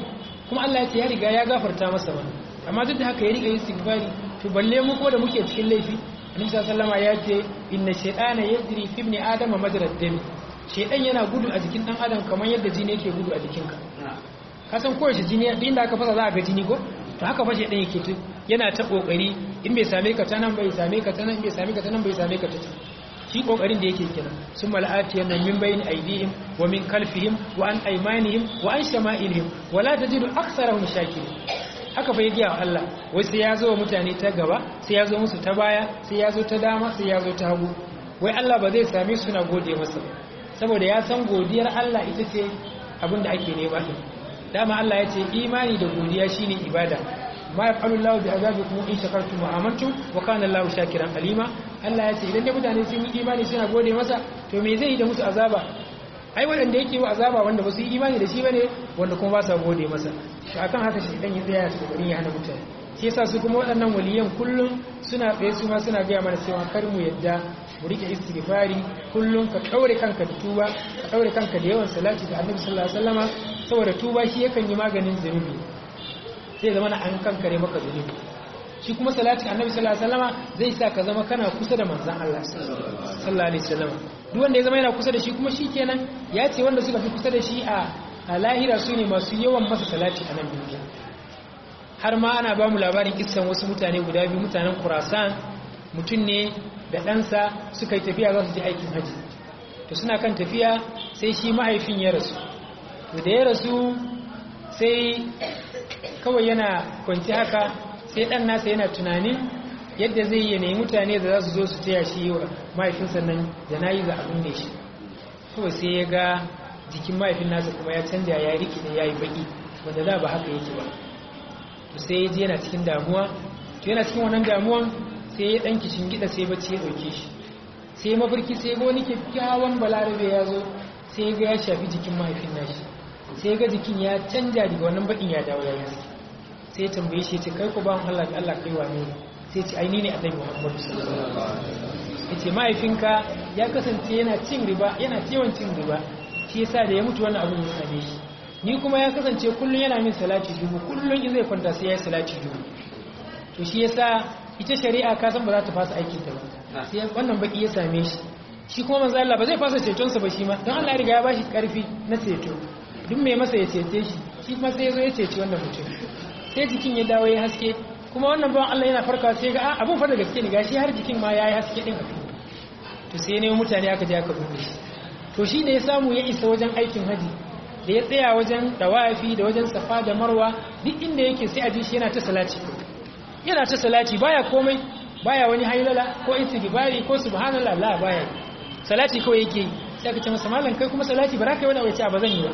kuma Allah ya ce ya riga ya gafarta masa ba amma duk da haka ya riga istighfari to balle mu ko da muke cikin laifi annabi sallallahu alaihi ya ce inna shaytana yajri fi ibni adama majrad dam shaytan yana gudu a jikin dan adam kamar yadda jini yake gudu a jikinka ka san kowace jini din da aka fasa za a ga jini ko to haka fa shaytan yake tu yana ta kokari in bai same ka ta nan bai same ka ta nan bai same ka ta nan bai same ka ta can shi kokarin da yake kenan sun mala'ati yana min bayin aidihim wa min kalfihim wa an aymanihim wa an shama'ilihim wa la tajidu aktharahum shakirin haka bai giya Allah wai sai ya zo wa mutane ta gaba sai ya zo musu ta baya sai ya zo ta dama sai ya zo ta hagu wai Allah ba zai same su na gode masa saboda ya san godiyar Allah ita ce abin da ake nema din dama Allah ya ce imani da godiya shine ibada ma yaf'alu Allah bi azabikum in shakartum wa amantum wa kana Allah shakiran alima Allah ya ce idan da mutane sun yi imani suna gode masa to me zai yi da musu azaba ai waɗanda yake wa azaba wanda ba su yi imani da shi bane wanda kuma ba sa gode masa to akan haka shi dan ya tsaya su kokarin ya hana mutane shi yasa su kuma waɗannan waliyan kullum suna tsaye su ma suna gaya mana cewa kar mu yadda mu rike istighfari kullum ka daure kanka da tuba ka daure kanka da yawan salati ga Annabi sallallahu alaihi wasallama saboda tuba shi yakan yi maganin zunubi sai zama na an kankare maka zunubi shi kuma salati annabi sallallahu alaihi wasallama zai sa ka zama kana kusa da manzon Allah sallallahu alaihi wasallama duk wanda ya zama yana kusa da shi kuma shikenan ya ce wanda suka fi kusa da shi a a lahira su ne masu yawan masa salati a nan duniya har ma ana ba mu labarin kissan wasu mutane guda biyu mutanen Khurasan mutum ne da ɗansa suka yi tafiya za su je aikin haji to suna kan tafiya sai shi mahaifin ya rasu to da ya rasu sai kawai yana kwanci haka sai ɗan nasa yana tunanin yadda zai yi nemi mutane da za su zo su taya shi wa mahaifinsa nan da na yi za a binne shi kawai sai ya ga jikin mahaifin nasa kuma ya canja ya riki da ya yi baki wanda da ba haka yake ba to sai ya ji yana cikin damuwa to yana cikin wannan damuwan sai ya ɗan kishin gida sai bacci ya ɗauke shi sai mafarki sai ga wani kyakkyawan balarabe ya zo sai ya ga ya shafi jikin mahaifin nashi sai ga jikin ya canja daga wannan bakin ya dawo ya yi sai ya tambaye shi ce kai ku ba Allah da Allah kai wane sai ce aini ne annabi Muhammad sallallahu alaihi wasallam yace mahaifinka ya kasance yana cin riba yana yawan cin riba shi yasa da ya mutu wannan abun ya same shi ni kuma ya kasance kullun yana min salati dubu kullun in zai kwanta sai ya yi salati dubu to shi yasa ita shari'a ka san ba za ta fasa aikin ta ba sai wannan baki ya same shi shi kuma manzo Allah ba zai fasa ceton sa ba shi ma don Allah ya riga ya bashi karfi na ceto duk mai masa ya cece shi shi kuma sai ya zo ya ceci wannan mutum sai jikin ya dawo ya haske kuma wannan bawan Allah yana farkawa sai ga abun fa da gaske ne gashi har jikin ma yayi haske din to sai ne mutane aka je aka binne shi to shi ne ya samu ya isa wajen aikin haji da ya tsaya wajen dawafi da wajen safa da marwa duk inda yake sai a ji shi yana ta salati yana ta salati baya komai baya wani hailala ko istighfari ko subhanallah la baya salati kawai yake sai aka ce masa mallan kai kuma salati ba za ka yi wani wace ba zan yi ba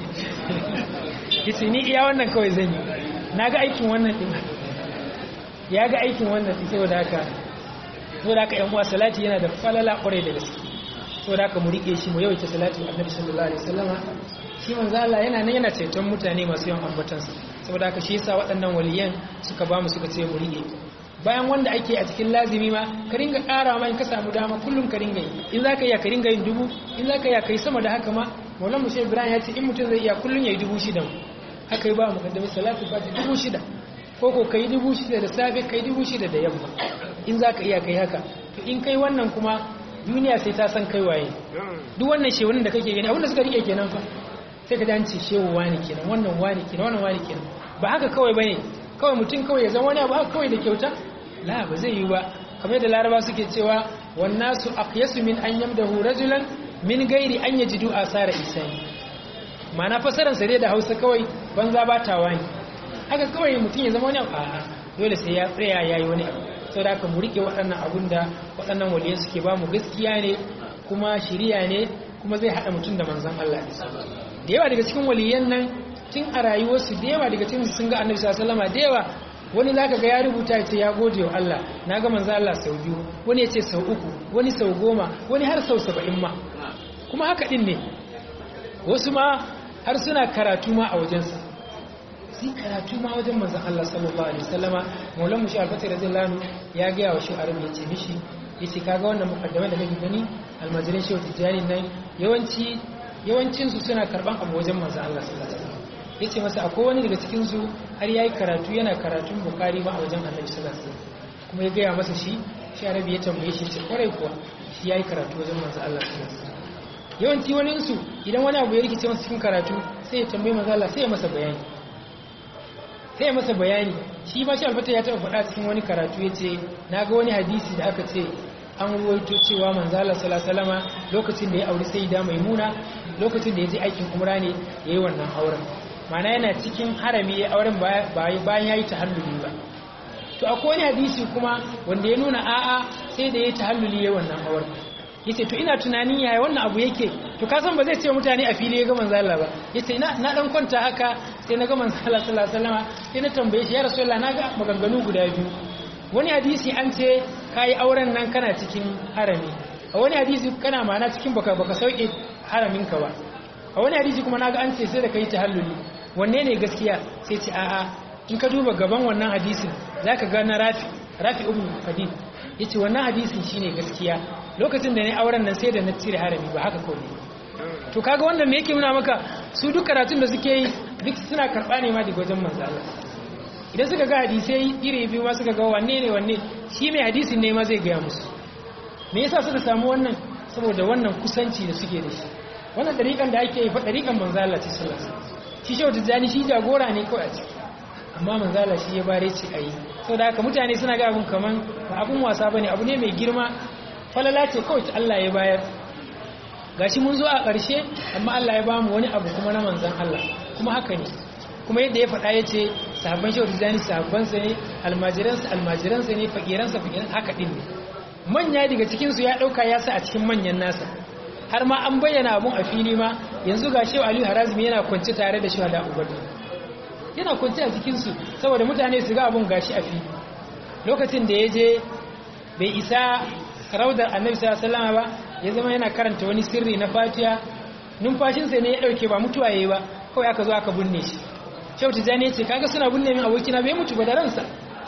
yace ni iya wannan kawai zan yi na ga aikin wannan din ya ga aikin wannan din saboda haka saboda haka yan uwa salati yana da falala kwarai da gaske saboda haka mu rike shi mu yawaita salati annabi sallallahu alaihi wasallama shi manzo Allah yana nan yana ceton mutane masu yawan ambatansa saboda haka shi yasa waɗannan waliyan suka ba mu suka ce mu rike bayan wanda ake a cikin lazimi ma ka ringa ƙara ma in ka samu dama kullum ka ringa yi in za ka iya ka ringa yin dubu in za ka iya ka yi sama da haka ma maulan mushe ibrahim ya ce in mutum zai iya kullum ya yi dubu shida haka yi ba mu kaddami salatu fati dubu shida ko ko ka yi dubu shida da safe ka yi dubu shida da yamma in za ka iya ka yi haka to in kai wannan kuma duniya sai ta san kai waye duk wannan shehunan da kake gani abinda suka rike kenan fa sai ka dace shehu wani kenan wannan wani kenan wannan wani kenan ba haka kawai bane kawai mutum kawai ya zama wani abu haka kawai da kyauta la ba zai yi ba kamar yadda laraba suke cewa wannasu aqyasu min an yamdahu rajulan min gairi an yajidu asara isani ma'ana fasaran sa da Hausa kawai banza ba ta wani haka kawai mutum ya zama wani abu a'a dole sai ya tsaya yayi wani abu saboda haka mu rike waɗannan abun da waɗannan waliyan suke ba mu gaskiya ne kuma shiriya ne kuma zai haɗa mutum da manzon Allah da yawa daga cikin waliyan nan tun a rayuwarsu da yawa daga cikin sun ga annabi sallallahu alaihi da yawa wani zaka ga ya rubuta ya ce ya gode wa Allah na ga manzo Allah sau biyu wani ya ce sau uku wani sau goma wani har sau saba'in ma kuma haka din ne wasu ma har suna karatu ma a wajensa su karatu ma wajen manzo Allah sallallahu alaihi wasallama maulan mushi alfati radiyallahu ya ga wa shi arabi ya ce mishi yace kaga wannan mukaddama da kake gani almajirin shehu tijani nan yawanci yawancinsu suna karban abu wajen manzo Allah sallallahu alaihi wasallam ya ce masa akwai wani daga cikinsu har ya yi karatu yana karatun bukari ba a wajen annabi sallallahu alaihi wasallam kuma ya gaya masa shi shi annabi ya tambaye shi ce kwarai kuwa shi ya yi karatu wajen manzo Allah sallallahu alaihi wasallam yawanci wani su idan wani abu ya rikice masa cikin karatu sai ya tambayi manzo Allah sai ya masa bayani sai ya masa bayani shi ba shi albata ya taɓa faɗa cikin wani karatu ya ce na ga wani hadisi da aka ce an ruwaito cewa manzala salasalama lokacin da ya auri sai da maimuna lokacin da ya je aikin umra ne ya yi wannan auren mana yana cikin harami ya auren bayan ya yi tahalluli ba to akwai wani hadisi kuma wanda ya nuna a'a sai da ya yi tahalluli ya yi wannan auren ya ce to ina tunanin yaya wannan abu yake to kasan ba zai ce mutane a fili ya ga manzala ba ya ce na dan kwanta haka sai na ga manzala salasalama sai na tambaye shi ya rasu na ga maganganu guda biyu wani hadisi an ce ka yi auren nan kana cikin harami a wani hadisi kana mana cikin baka baka sauke haraminka ba a wani hadisi kuma naga an ce sai da ka yi tahalluli wanne ne gaskiya sai ce a'a in ka duba gaban wannan hadisin zaka ga na rafi rafi ibn fadil yace wannan hadisin shine gaskiya lokacin da ne auren nan sai da na cire harami ba haka kawai to kaga wannan me yake nuna maka su duk karatun da suke yi duk suna karba ne ma daga wajen manzo Allah idan suka ga hadisai iri biyu ma suka ga wanne ne wanne shi mai hadisin ne ma zai gaya musu me yasa suka samu wannan saboda wannan kusanci da suke da shi wannan dariƙan da ake yi fa dariƙan manzo Allah ta sallallahu alaihi shi shehu tijani shi jagora ne kawai a ciki amma manzo Allah shi ya bare ci ayi saboda haka mutane suna ga abun kaman ba abun wasa bane abu ne mai girma falala ce kawai ta Allah ya bayar gashi mun zo a ƙarshe amma Allah ya bamu wani abu kuma na manzon Allah kuma haka ne kuma yadda ya faɗa ya ce sahabban shehu tijjani sahabbansa ne almajiransa almajiransa ne fakiransa fakiran haka ɗin ne manya daga cikinsu ya ɗauka ya sa a cikin manyan nasa har ma an bayyana abun a fili ma yanzu ga shehu aliyu harazmi yana kwance tare da shehu da ubadu yana kwance a cikinsu saboda mutane su ga abun gashi a fili lokacin da ya je bai isa raudar annabi sallallahu alaihi wasallam ba ya zama yana karanta wani sirri na fatiha numfashinsa ne ya ɗauke ba mutuwa yayi ba kawai aka zo aka binne shi shehu tijjani ya ce kaga suna binne min abokina bai mutu ba da ransa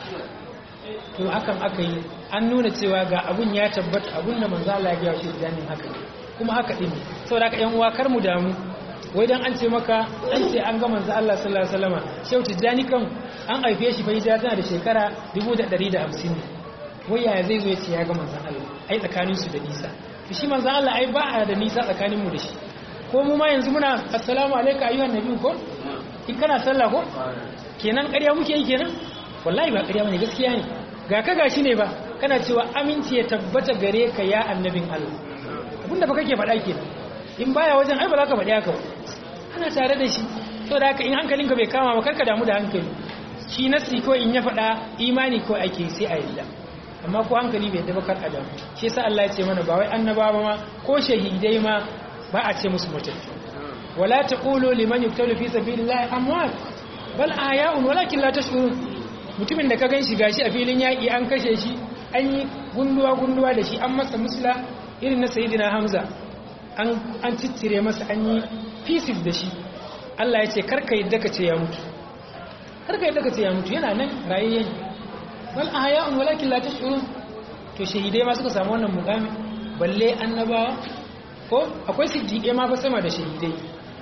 to hakan aka yi an nuna cewa ga abun ya tabbata abun da manzo Allah ya ga shehu tijjani haka ne kuma haka din saboda haka yan uwa kar mu damu wai dan an ce maka an ce an ga manzo Allah sallallahu alaihi wasallam shehu tijjani kan an haife shi fa hijira tana da shekara 1150 ne wai yaya zai zo ya ce ya ga manzo Allah ai tsakanin su da nisa to shi manzo Allah ai ba da nisa tsakanin mu da shi ko mu ma yanzu muna assalamu alayka ayyuhan nabi ko in kana sallah ko kenan ƙarya muke yi kenan wallahi ba ƙarya bane gaskiya ne ga ka gashi ne ba kana cewa aminci ya tabbata gare ka ya annabin Allah abinda fa kake faɗa kenan in baya wajen ai ba za ka faɗi haka ana tare da shi to da haka in hankalinka bai kama ba karka damu da hankali shi nasi ko in ya faɗa imani ko ake sai a yadda amma ko hankali bai yadda ba kar a damu shi yasa Allah ya ce mana ba wai annabawa ma ko shahidai ma ba a ce musu mutattu ولا تقولوا لمن يقتل في سبيل الله اموات بل احياء ولكن لا تشعرون mutumin da ka ganshi gashi a filin yaki an kashe shi an yi gunduwa gunduwa da shi an masa musla irin na sayyidina hamza an an ciccire masa an yi pieces da shi Allah ya ce karka yadda ka ce ya mutu karka yadda ka ce ya mutu yana nan rayayyen bal ahya'un walakin la tash'urun to shahidai ma suka samu wannan mukami balle annabawa ko akwai siddiqai ma fa sama da shahidai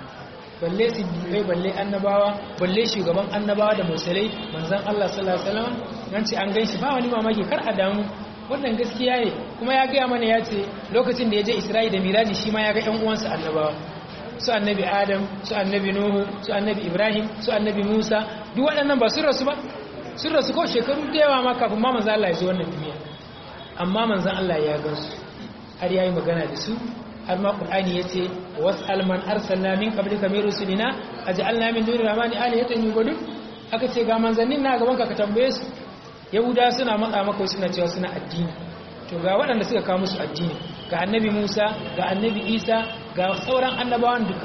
balle siddiqai balle annabawa balle shugaban annabawa da mursalai manzon Allah sallallahu alaihi wasallam nan ce an ganshi ba wani mamaki kar a damu wannan gaskiya ne kuma ya gaya mana ya ce lokacin da ya je Isra'i da Miraji shi ma ya ga ƴan uwansa annabawa su annabi Adam su annabi Nuhu su annabi Ibrahim su annabi Musa duk waɗannan ba sun rasu ba sun rasu ko shekaru da yawa ma kafin ma manzon Allah ya zo wannan duniya amma manzon Allah ya gansu har yayi magana da su har ma qur'ani yace was'al man arsalna min qablika min rusulina aj'alna min duni rahmani alihatan yubudu aka ce ga manzannin na gaban ka ka tambaye su yahuda suna matsa maka suna cewa suna addini to ga waɗanda suka kawo musu addini ga annabi Musa ga annabi Isa ga sauran annabawan duka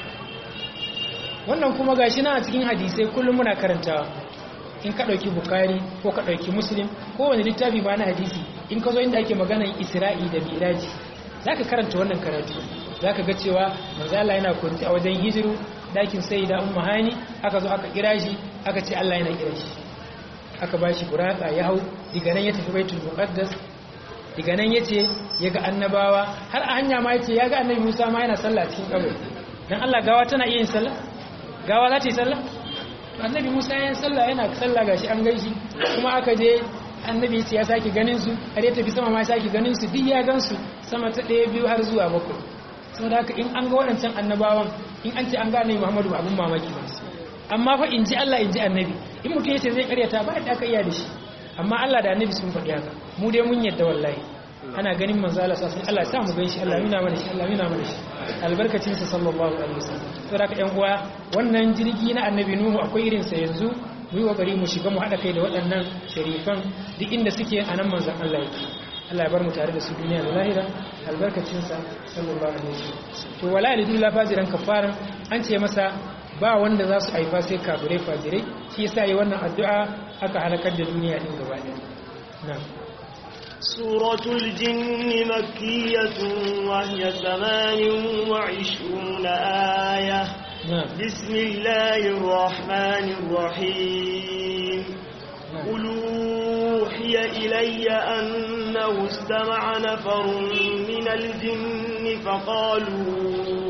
wannan kuma gashi na a cikin hadisai kullum muna karantawa in ka ɗauki bukari ko ka ɗauki muslim ko wani littafi ba na hadisi in ka zo inda ake maganar isra'i da miraji za ka karanta wannan karatu za ka ga cewa manzala yana kwanci a wajen hijiru dakin sai da umma hani aka zo aka kira shi aka ce allah yana kira shi aka ba shi buraka ya hau diga nan ya tafi baitul muqaddas diga nan ya ce ya ga annabawa har a hanya ma ya ce ya ga annabi musa ma yana sallah cikin kabari dan allah gawa tana iya yin sallah gawa za ta yi sallah to annabi Musa ya yi sallah yana sallah gashi an gaishi kuma aka je annabi ya sake ganin su har ya tafi sama ma sake ganin su duk ya gan su sama ta ɗaya biyu har zuwa bakwai saboda haka in an ga waɗancan annabawan in an ce an gane Muhammadu abun mamaki ba amma fa in ji Allah in ji annabi in mutum yace zai karyata ba da aka iya da shi amma Allah da annabi sun faɗi haka mu dai mun yadda wallahi ana ganin manzo Allah sai Allah ya sa mu ganshi Allah nuna mana shi Allah nuna mana shi albarkacin sa sallallahu alaihi wasallam saboda haka ƴan uwa wannan jirgi na annabi Nuhu akwai irin sa yanzu mu yi kokari mu shiga mu hada kai da waɗannan sharifan duk inda suke a nan manzon Allah yake Allah ya bar mu tare da su duniya da lahira albarkacin sa sallallahu alaihi wasallam to wala lidu la fajiran kafaran an ce masa ba wanda za su haifa sai kafirai fajirai shi yasa yi wannan addu'a aka halakar da duniya din gaba ɗaya na'am سورة الجن مكية وهي ثمان وعشرون آية نعم بسم الله الرحمن الرحيم نعم قل أوحي إلي أنه استمع نفر من الجن فقالوا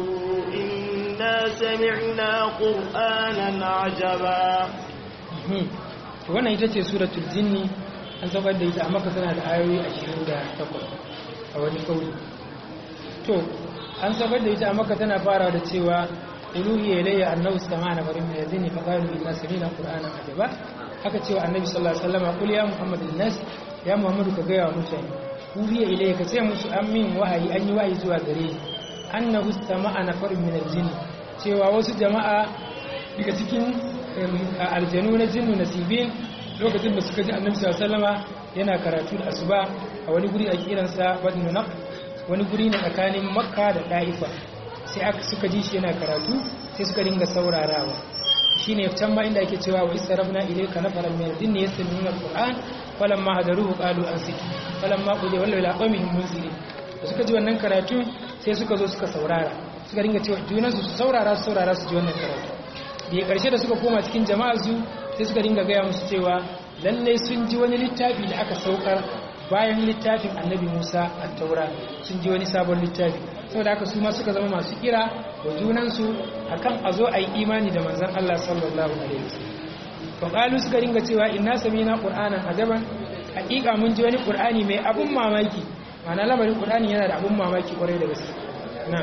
إنا سمعنا قرآنا عجبا Mhm. To wannan ita ce suratul jinni an saukar da ita a maka tana da ayoyi 28 a wani kauli to an saukar da ita a maka tana fara da cewa uluhi ilayya annahu sama'ana farin min yazni fa qalu inna sami'na qur'anan ajaba haka cewa annabi sallallahu alaihi wasallam qul ya muhammad nas ya muhammadu ka gaya wa mutane uluhi ilayya ka ce musu an min wahayi an yi wahayi zuwa gare ni annahu sama'ana farin min yazni cewa wasu jama'a daga cikin aljanu na jinnu nasibin lokacin da suka ji annabi sallallahu yana karatu da asuba a wani guri a kiransa badnu naq wani guri ne tsakanin makka da daifa sai aka suka ji shi yana karatu sai suka dinga saurarawa shine can ma inda ake cewa wa istarafna ilayka nafaran min al-jinni yastami'una al-qur'an falamma hadaruhu qalu ansitu falamma qudiya wallahi ila qawmihim munzirin da suka ji wannan karatu sai suka zo suka saurara suka dinga cewa junansu su saurara su saurara su ji wannan karatu da karshe da suka koma cikin jama'ar su sai suka dinga gaya musu cewa lallai sun ji wani littafi da aka saukar bayan littafin annabi musa a taura sun ji wani sabon littafi saboda haka su ma suka zama masu kira wa junansu akan a zo a yi imani da manzan allah sallallahu alaihi wasallam to qalu suka dinga cewa inna samina qur'anan ajaban hakika mun ji wani qur'ani mai abun mamaki ma'ana lamarin qur'ani yana da abun mamaki kwarai da gaske na'am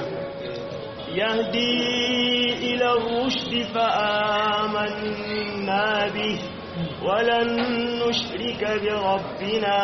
يهدي إلى الرشد فآمنا به ولن نشرك بربنا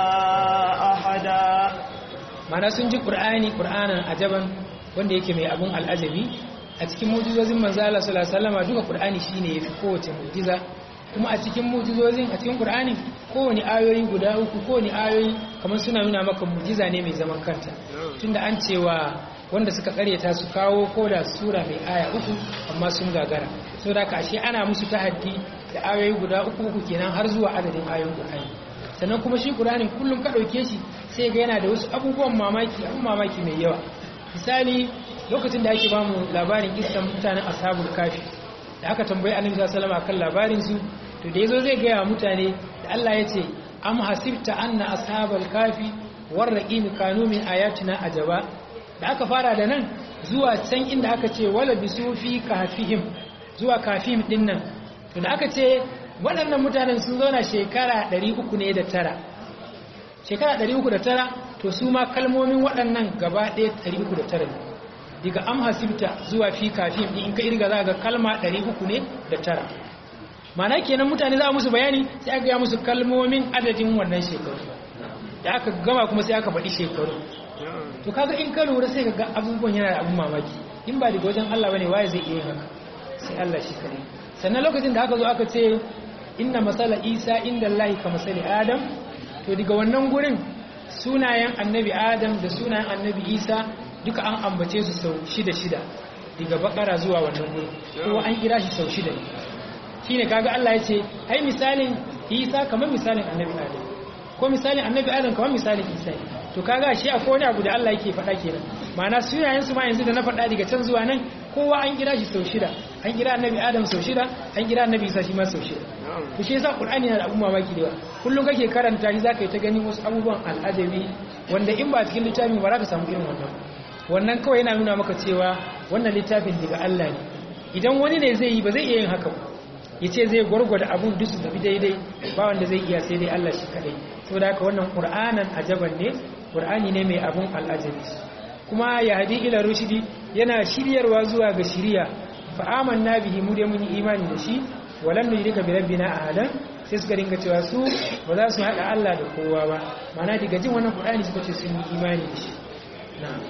أحدا mana sun ji ƙur'ani ƙur'anan ajaban wanda yake mai abun al'ajabi a cikin mujizozin manzala sallallahu duka ƙur'ani shine yafi kowace mujiza kuma a cikin mujizozin a cikin ƙur'ani kowane ayoyi guda uku kowane ayoyi kamar suna nuna maka mujiza ne mai zaman kanta tunda an cewa wanda suka karyata su kawo ko da sura mai aya uku amma sun gagara so da ashe ana musu tahaddi da ayoyi guda uku uku kenan har zuwa adadin ayoyin ƙur'ani sannan kuma shi ƙur'anin kullum ka ɗauke shi sai ga yana da wasu abubuwan mamaki abun mamaki mai yawa misali lokacin da ake ba mu labarin kissan mutanen ashabul kafi da aka tambayi annabi sallallahu alaihi wasallam akan labarin su to da yazo zai gaya wa mutane da Allah ya ce am hasibta anna ashabal kafi warraqim kanu min ayatina ajaba da aka fara da nan zuwa can inda aka ce wala bisu fi kafihim zuwa kafihim din nan to da aka ce waɗannan mutanen sun zauna shekara 300 ne da tara shekara 309 to su ma kalmomin waɗannan gaba ɗaya 309 ne daga am hasibta zuwa fi kafin in ka irga za ga kalma 300 ne da tara mana kenan mutane za a musu bayani sai aka gaya musu kalmomin adadin wannan shekaru da aka gama kuma sai aka faɗi shekaru to kaga in ka lura sai ka ga abubuwan yana da abun mamaki in ba daga wajen Allah bane waye zai iya haka sai Allah shi kare sannan lokacin da aka zo aka ce inna masala isa inda Allah ka masali adam to daga wannan gurin sunayen annabi adam da sunayen annabi isa duka an ambace su sau shida shida daga bakara zuwa wannan gurin kowa an kira shi sau shida ne shine kaga Allah ya ce ai misalin isa kamar misalin annabi adam ko misalin annabi adam kamar misalin isa to kaga shi akwai wani abu da Allah yake faɗa kenan ma'ana sunayen su ma yanzu da na faɗa daga can zuwa nan kowa an kira shi sau shida an kira annabi adam sau shida an kira annabi isa shi ma sau shida to shi yasa qur'ani yana da abun mamaki da yawa kullum kake karanta shi zaka yi ta ganin wasu abubuwan al'ajabi wanda in ba cikin littafin ba za ka samu irin wannan wannan kawai yana nuna maka cewa wannan littafin daga Allah ne idan wani ne zai yi ba zai iya yin haka ba ya ce zai gwargwada abun duk su tafi daidai ba wanda zai iya sai dai Allah shi kadai saboda haka wannan qur'anan ajaban ne qur'ani ne mai abun al'ajabi kuma ya hadi ila rushidi yana shiryarwa zuwa ga shiriya fa amanna bihi mu dai mun yi imani da shi walam nujrika bi rabbina ahadan sai suka dinga cewa su ba za su hada Allah da kowa ba mana daga jin wannan qur'ani suka ce sun yi imani da shi na'am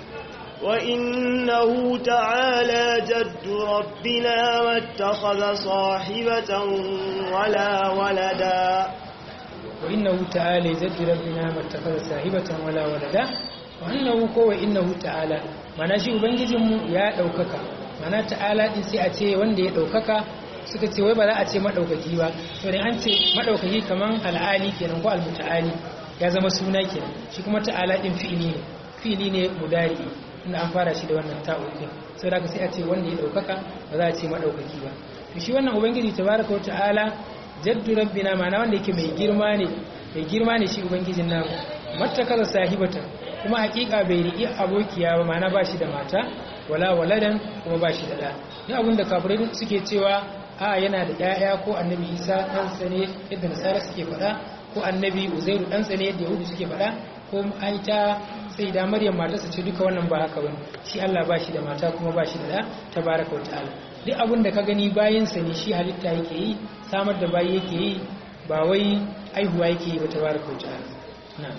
وإنه تعالى جد ربنا ما اتخذ صاحبة ولا ولدا وإنه تعالى جد ربنا ما اتخذ صاحبة ولا ولدا وأنه كو إنه تعالى mana shi ubangijinmu ya ɗaukaka mana ta'ala ɗin sai a ce wanda ya ɗaukaka suka ce wai ba za a ce maɗaukaki ba to an ce maɗaukaki kaman al'ali kenan ko al-muta'ali ya zama suna kenan shi kuma ta'ala ɗin fi'ili ne fi'ili ne mudari inda an fara shi da wannan ta'ukin sai da sai a ce wanda ya daukaka ba za a ce madaukaki ba to shi wannan ubangiji tabaraka wa ta'ala jaddu rabbina ma'ana wanda yake mai girma ne mai girma ne shi ubangijin namu mattakaza sahibata kuma hakika bai riƙi abokiya ba ma'ana ba shi da mata wala waladan kuma ba shi da ɗa ni abin da kafirai suke cewa a yana da ƴaƴa ko annabi isa ɗansa ne yadda nasara suke faɗa ko annabi uzairu ɗansa ne yadda yahudu suke faɗa ko an ta sai da maryam matarsa ce duka wannan ba haka bane shi Allah ba shi da mata kuma ba shi da da tabaraka wa ta'ala duk abin da ka gani bayan sa ne shi halitta yake yi samar da bayi yake yi ba wai aihuwa yake yi ba tabaraka wa ta'ala na'am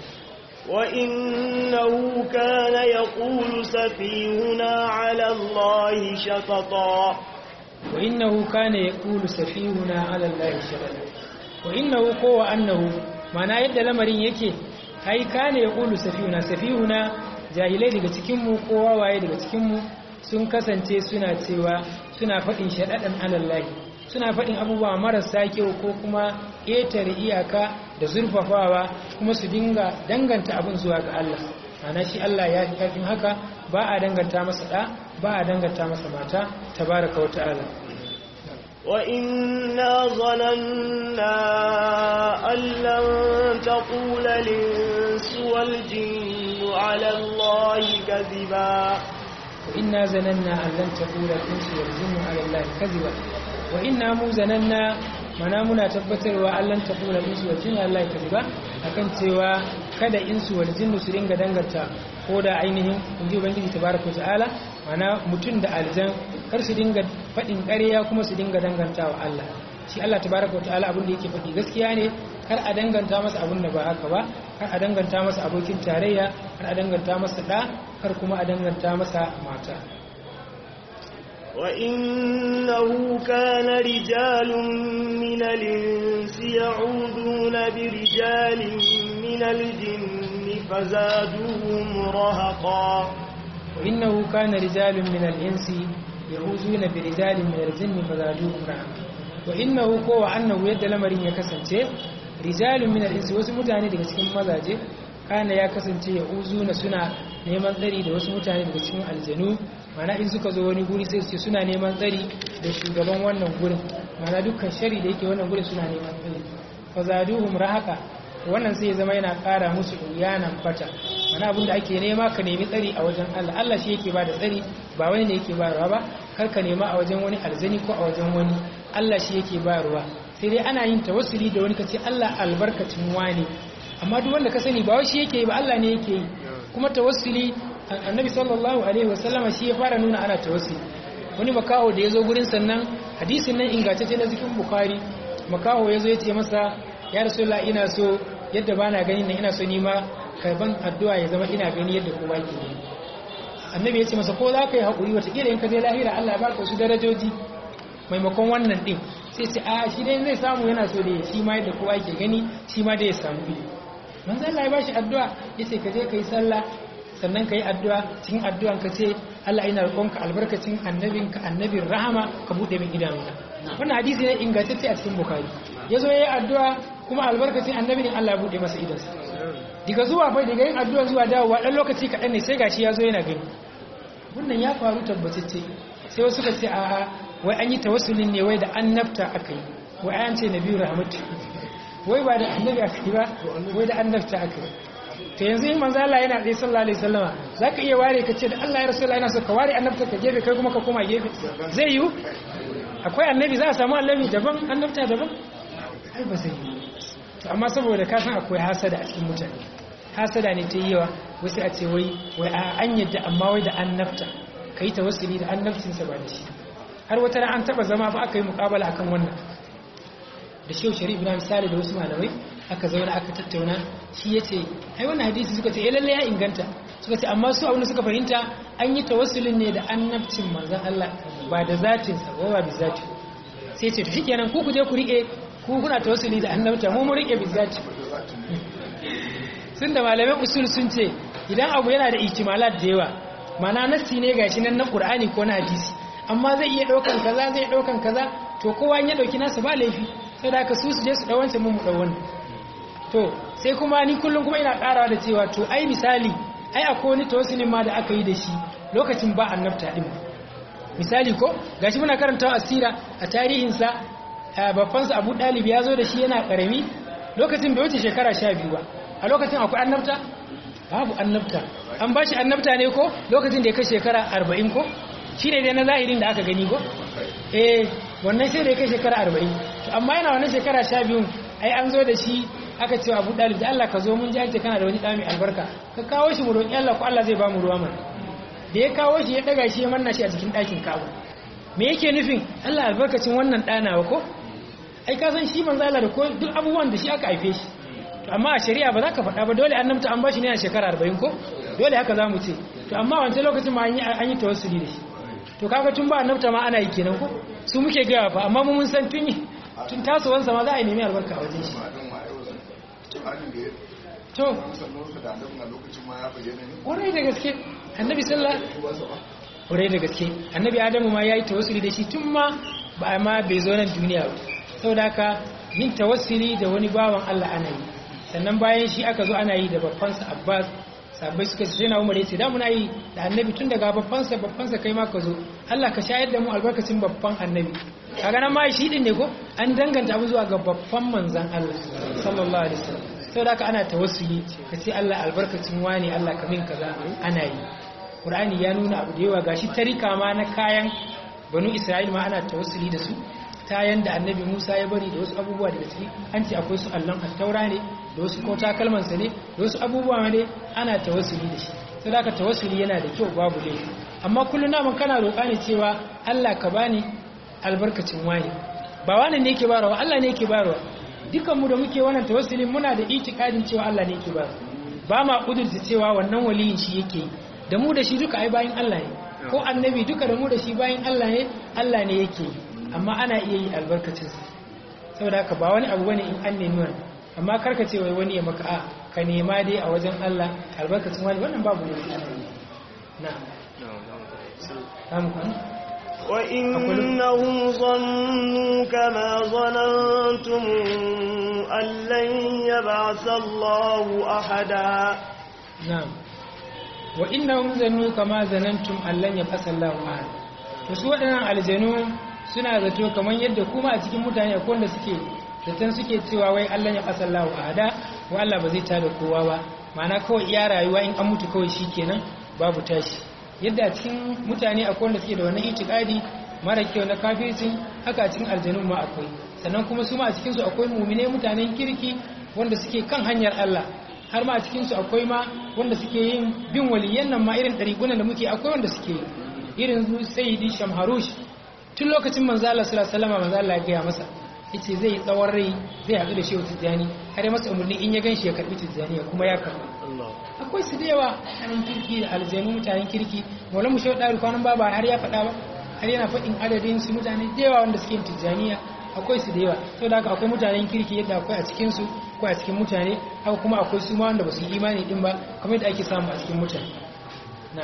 وإنه كان يقول سفيهنا على الله شططا وإنه كان يقول سفيهنا على الله شططا وإنه قوى أنه معنى يد لمرين yake ai kane ya ƙulu safihuna safihuna jahilai daga cikinmu ko wawaye daga cikinmu sun kasance suna cewa suna faɗin shaɗaɗan alallahi suna faɗin abubuwa marasa kyau ko kuma ƙetare iyaka da zurfafawa kuma su dinga danganta abin zuwa ga Allah ana shi Allah ya fi ƙarfin haka ba a danganta masa ɗa ba a danganta masa mata tabaraka wa ta'ala وإنا ظننا أن لن تقول الإنس والجن على الله كذبا وإنا زننا أن لن تقول الإنس والجن على الله كذبا وإنا مو زننا mana muna tabbatarwa allan ta kula insu wal jinni Allah ya ba akan cewa kada insu wal jinni su dinga danganta ko da ainihin inji ubangiji tabaraka ta'ala mana mutum da aljan kar su dinga fadin ƙarya kuma su dinga dangantawa Allah shi Allah tabaraka ta'ala abin da yake faɗi gaskiya ne kar a danganta masa abin da ba haka ba kar a danganta masa abokin tarayya kar a danganta masa da kar kuma a danganta masa mata وإنه كان رجال من الإنس يعوذون برجال من الجن فزادوهم رهقا وإنه كان رجال من الإنس يعوذون برجال من الجن فزادوهم رهقا وإنه كو أنه يد لمرين يكسنce رجال من الإنس wasu mutane daga cikin mazaje kana ya kasance ya uzuna suna neman tsari da wasu mutane daga cikin aljanu mana in suka zo wani guri sai su ce suna neman tsari da shugaban wannan gurin mana dukkan shari da yake wannan gurin suna neman tsari fa zaduhum rahaka wannan sai ya zama yana ƙara musu uyanan fata mana abin da ake nema ka nemi tsari a wajen Allah Allah shi yake ba da tsari ba wani ne yake bayarwa ba kar ka nema a wajen wani aljani ko a wajen wani Allah shi yake bayarwa sai dai ana yin tawassuli da wani kace Allah albarkacin wani amma duk wanda ka sani ba wai shi yake yi ba Allah ne yake yi kuma tawassuli annabi sallallahu alaihi wasallama shi ya fara nuna ana tawassuli wani makaho da ya zo gurin sannan hadisin nan ingantacce na cikin bukhari makaho ya zo ya ce masa ya rasulullah ina so yadda bana gani nan ina so ni ma karban addu'a ya zama ina gani yadda kowa ke gani annabi ya ce masa ko za ka yi haƙuri wataƙila in ka je lahira Allah ya baka wasu darajoji maimakon wannan ɗin sai ce a shi dai zai samu yana so da shi ma yadda kowa ke gani shi ma dai ya samu biyu manzo Allah ya bashi addu'a yace ka je kai sallah sannan kai addu'a cikin addu'an ka ce Allah ina roƙonka albarkacin annabinka annabin rahama ka bude min idanuna wannan hadisi ne ingantacce a cikin bukhari yazo yayi addu'a kuma albarkacin annabin Allah ya bude masa idansa diga zuwa bai daga yin addu'a zuwa dawowa dan lokaci kaɗan ne sai gashi yazo yana gani wannan ya faru tabbatacce sai wasu suka ce a'a wai an yi tawassulin ne wai da annabta aka yi wai an ce nabiyu rahmatu wai ba da annabi aka yi ba wai da annabta aka yi to yanzu in manzo Allah yana tsaye sallallahu alaihi wasallama zaka iya ware ka ce da Allah ya rasulullahi yana so ka ware annabta ka gefe kai kuma ka koma gefe zai yiwu akwai annabi za a samu annabi daban annabta daban ai ba zai yiwu to amma saboda ka san akwai hasada a cikin mutane hasada ne ta yi yawa wasu a ce wai wai an yadda amma wai da annabta kai tawassuli da annabcinsa ba da shi har wata ran an taba zama ba aka yi muƙabala akan wannan da shehu sharif ibrahim sale da wasu malamai aka zauna aka tattauna shi ya ce ai wannan hadisi suka ce lalle ya inganta suka ce amma su abin da suka fahimta an yi tawassulin ne da annabcin manzon Allah ba da zatin sa ba bi zati sai ce to shikenan ku ku je ku rike ku kuna tawassuli da annabta mu mu rike bi zati sun da malamai usul sun ce idan abu yana da ihtimalat da yawa mana nassi ne gashi nan na qur'ani ko na hadisi amma zai iya daukan kaza zai daukan kaza to kowa ya dauki nasa ba laifi sai da ka su su je su dawance mu mu dawon to sai kuma ni kullum kuma ina karawa da cewa to ai misali ai akwai wani tawassulin ma da aka yi da shi lokacin ba annabta din misali ko gashi muna karantawa asira a tarihin sa babban sa Abu Dalib ya zo da shi yana karami lokacin bai wuce shekara 12 ba a lokacin akwai annabta babu annabta an bashi annabta ne ko lokacin da ya kai shekara 40 ko shine dai na zahirin da aka gani ko eh wannan sai da ya kai shekara 40 to amma yana wannan shekara 12 ai an zo da shi aka ce Abu Dalib da Allah ka zo mun ji an ce kana da wani dami albarka ka kawo shi mu roki Allah ko Allah zai ba mu ruwa mana da ya kawo shi ya daga shi ya manna shi a cikin ɗakin kawo me yake nufin Allah albarkacin wannan ɗanawa ko ai ka san shi manzo Allah da ko duk abubuwan da shi aka haife shi to amma a shari'a ba za ka faɗa ba dole annabta an bashi ne a shekara 40 ko dole haka za mu ce to amma wancan lokacin ma an yi tawassuli da shi to kaga tun ba annabta ma ana yi kenan ko su muke gaya fa amma mun san tun yi tun tasowansa ma za a yi nemi albarka a wajen shi to ƙwarai da gaske annabi sallah ƙwarai da gaske annabi adamu ma ya yi tawassuli da shi tun ma ba ma bai zo nan duniya ba sau da haka yin tawassuli da wani bawan allah ana yi sannan bayan shi aka zo ana yi da babbansa abbas sabbai suka ce na umar ya ce da muna yi da annabi tun daga babbansa babbansa kai ma ka zo allah ka shayar da mu albarkacin babban annabi kaga nan ma shi din ne ko an danganta abu zuwa ga babban manzan allah sallallahu alaihi wasallam sau da ana tawassuli ka ce Allah albarkacin wani Allah kamin kaza ana yi ƙur'ani ya nuna abu da yawa gashi tarika ma na kayan banu isra'il ma ana tawassuli da su kayan da annabi musa ya bari da wasu abubuwa daga ciki an ce akwai su allon attaura ne da wasu ko takalmansa ne da wasu abubuwa ne ana tawassuli da shi sau da tawassuli yana da kyau babu laifi amma kullum naman kana roƙa ne cewa Allah ka bani albarkacin wani ba wani ne yake barawa Allah ne yake barawa dukanmu da muke wannan tawassulin muna da itikadin cewa Allah ne yake ba ba ma kudurta cewa wannan waliyin shi yake da mu da shi duka ai bayin Allah ne ko annabi duka da mu da shi bayin Allah ne Allah ne yake amma ana iya yi albarkacin sa saboda haka ba wani abu bane in an nemi wannan amma karka ce wai wani ya maka a ka nema dai a wajen Allah albarkacin wani wannan babu ne na na'am وإنهم ظنوا كما ظننتم أن لن يبعث الله أحدا نعم وإنهم ظنوا كما ظننتم أن لن يبعث الله أحدا wasu waɗannan aljanu suna zato kamar yadda kuma a cikin mutane akwai wanda suke zaton suke cewa wai Allah ya ƙasa Allah ahada wa Allah ba zai tada kowa ba ma'ana kawai iya rayuwa in an mutu kawai shi kenan babu tashi yadda a cikin mutane akwai wanda suke da wannan itikadi mara kyau na kafircin haka cikin aljanun ma akwai sannan kuma su ma a cikinsu akwai mumine mutanen kirki wanda suke kan hanyar Allah har ma a cikinsu akwai ma wanda suke yin bin waliyan nan ma irin ɗarigunan da muke akwai wanda suke yi irin su sayyidi shamharush tun lokacin manzo Allah sallallahu alaihi wasallam manzo Allah ya gaya masa yace zai tsawon rai zai haɗu da shehu tijjani har ya masa umarni in ya ganshi ya karbi tijjani ya kuma ya karbi akwai su da yawa mutanen kirki da aljanu mutanen kirki maulamu shehu ɗari kwanan baba har ya faɗa ba har yana faɗin adadin su mutane da yawa wanda suke tijjaniya akwai su da yawa to da haka akwai mutanen kirki yadda akwai a cikin su akwai a cikin mutane haka kuma akwai su ma wanda ba su yi imani din ba kamar yadda ake samu a cikin mutane na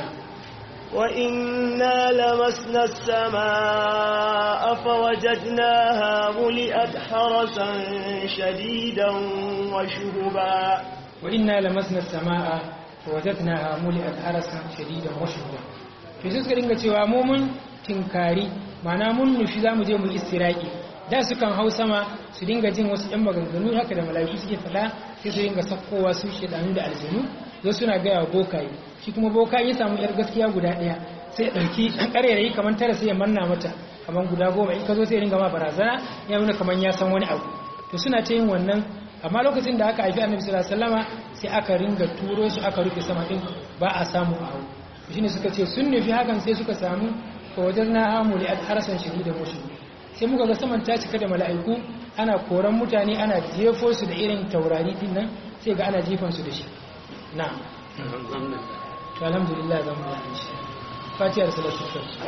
وإنا لمسنا السماء فوجدناها ملئت حرسا شديدا وشهبا وإنا لمسنا السماء فوجدناها ملئت حرسا شديدا وشهبا to sai suka dinga cewa mu mun tinkari mana mun nufi zamu je mu istiraki da sukan hau sama su dinga jin wasu ɗan maganganu haka da mala'iku suke faɗa sai su dinga sakkowa su shedanu da aljanu zo suna gaya wa bokaye shi kuma boka ya samu yar gaskiya guda ɗaya sai ya ɗauki ƙarairayi kamar tara sai ya manna mata kamar guda goma in ka zo sai ya dinga ma barazana ya nuna kamar ya san wani abu to suna ta yin wannan amma lokacin da aka haifi annabi sallallahu alaihi wasallama sai aka ringa turo su aka rufe sama din ba a samu a hau shine suka ce sun nufi hakan sai suka samu ko wajen na hamu da harasan shiri da mushi sai muka ga saman ta cika da mala'iku ana koran mutane ana jefo su da irin taurari din nan sai ga ana jefan su da shi na to alhamdulillah zan mu yi shi fatiha da salatu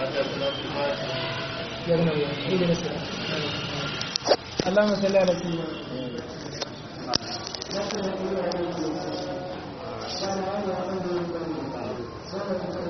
ya zama ya yi da nasara اللهم صل على سيدنا محمد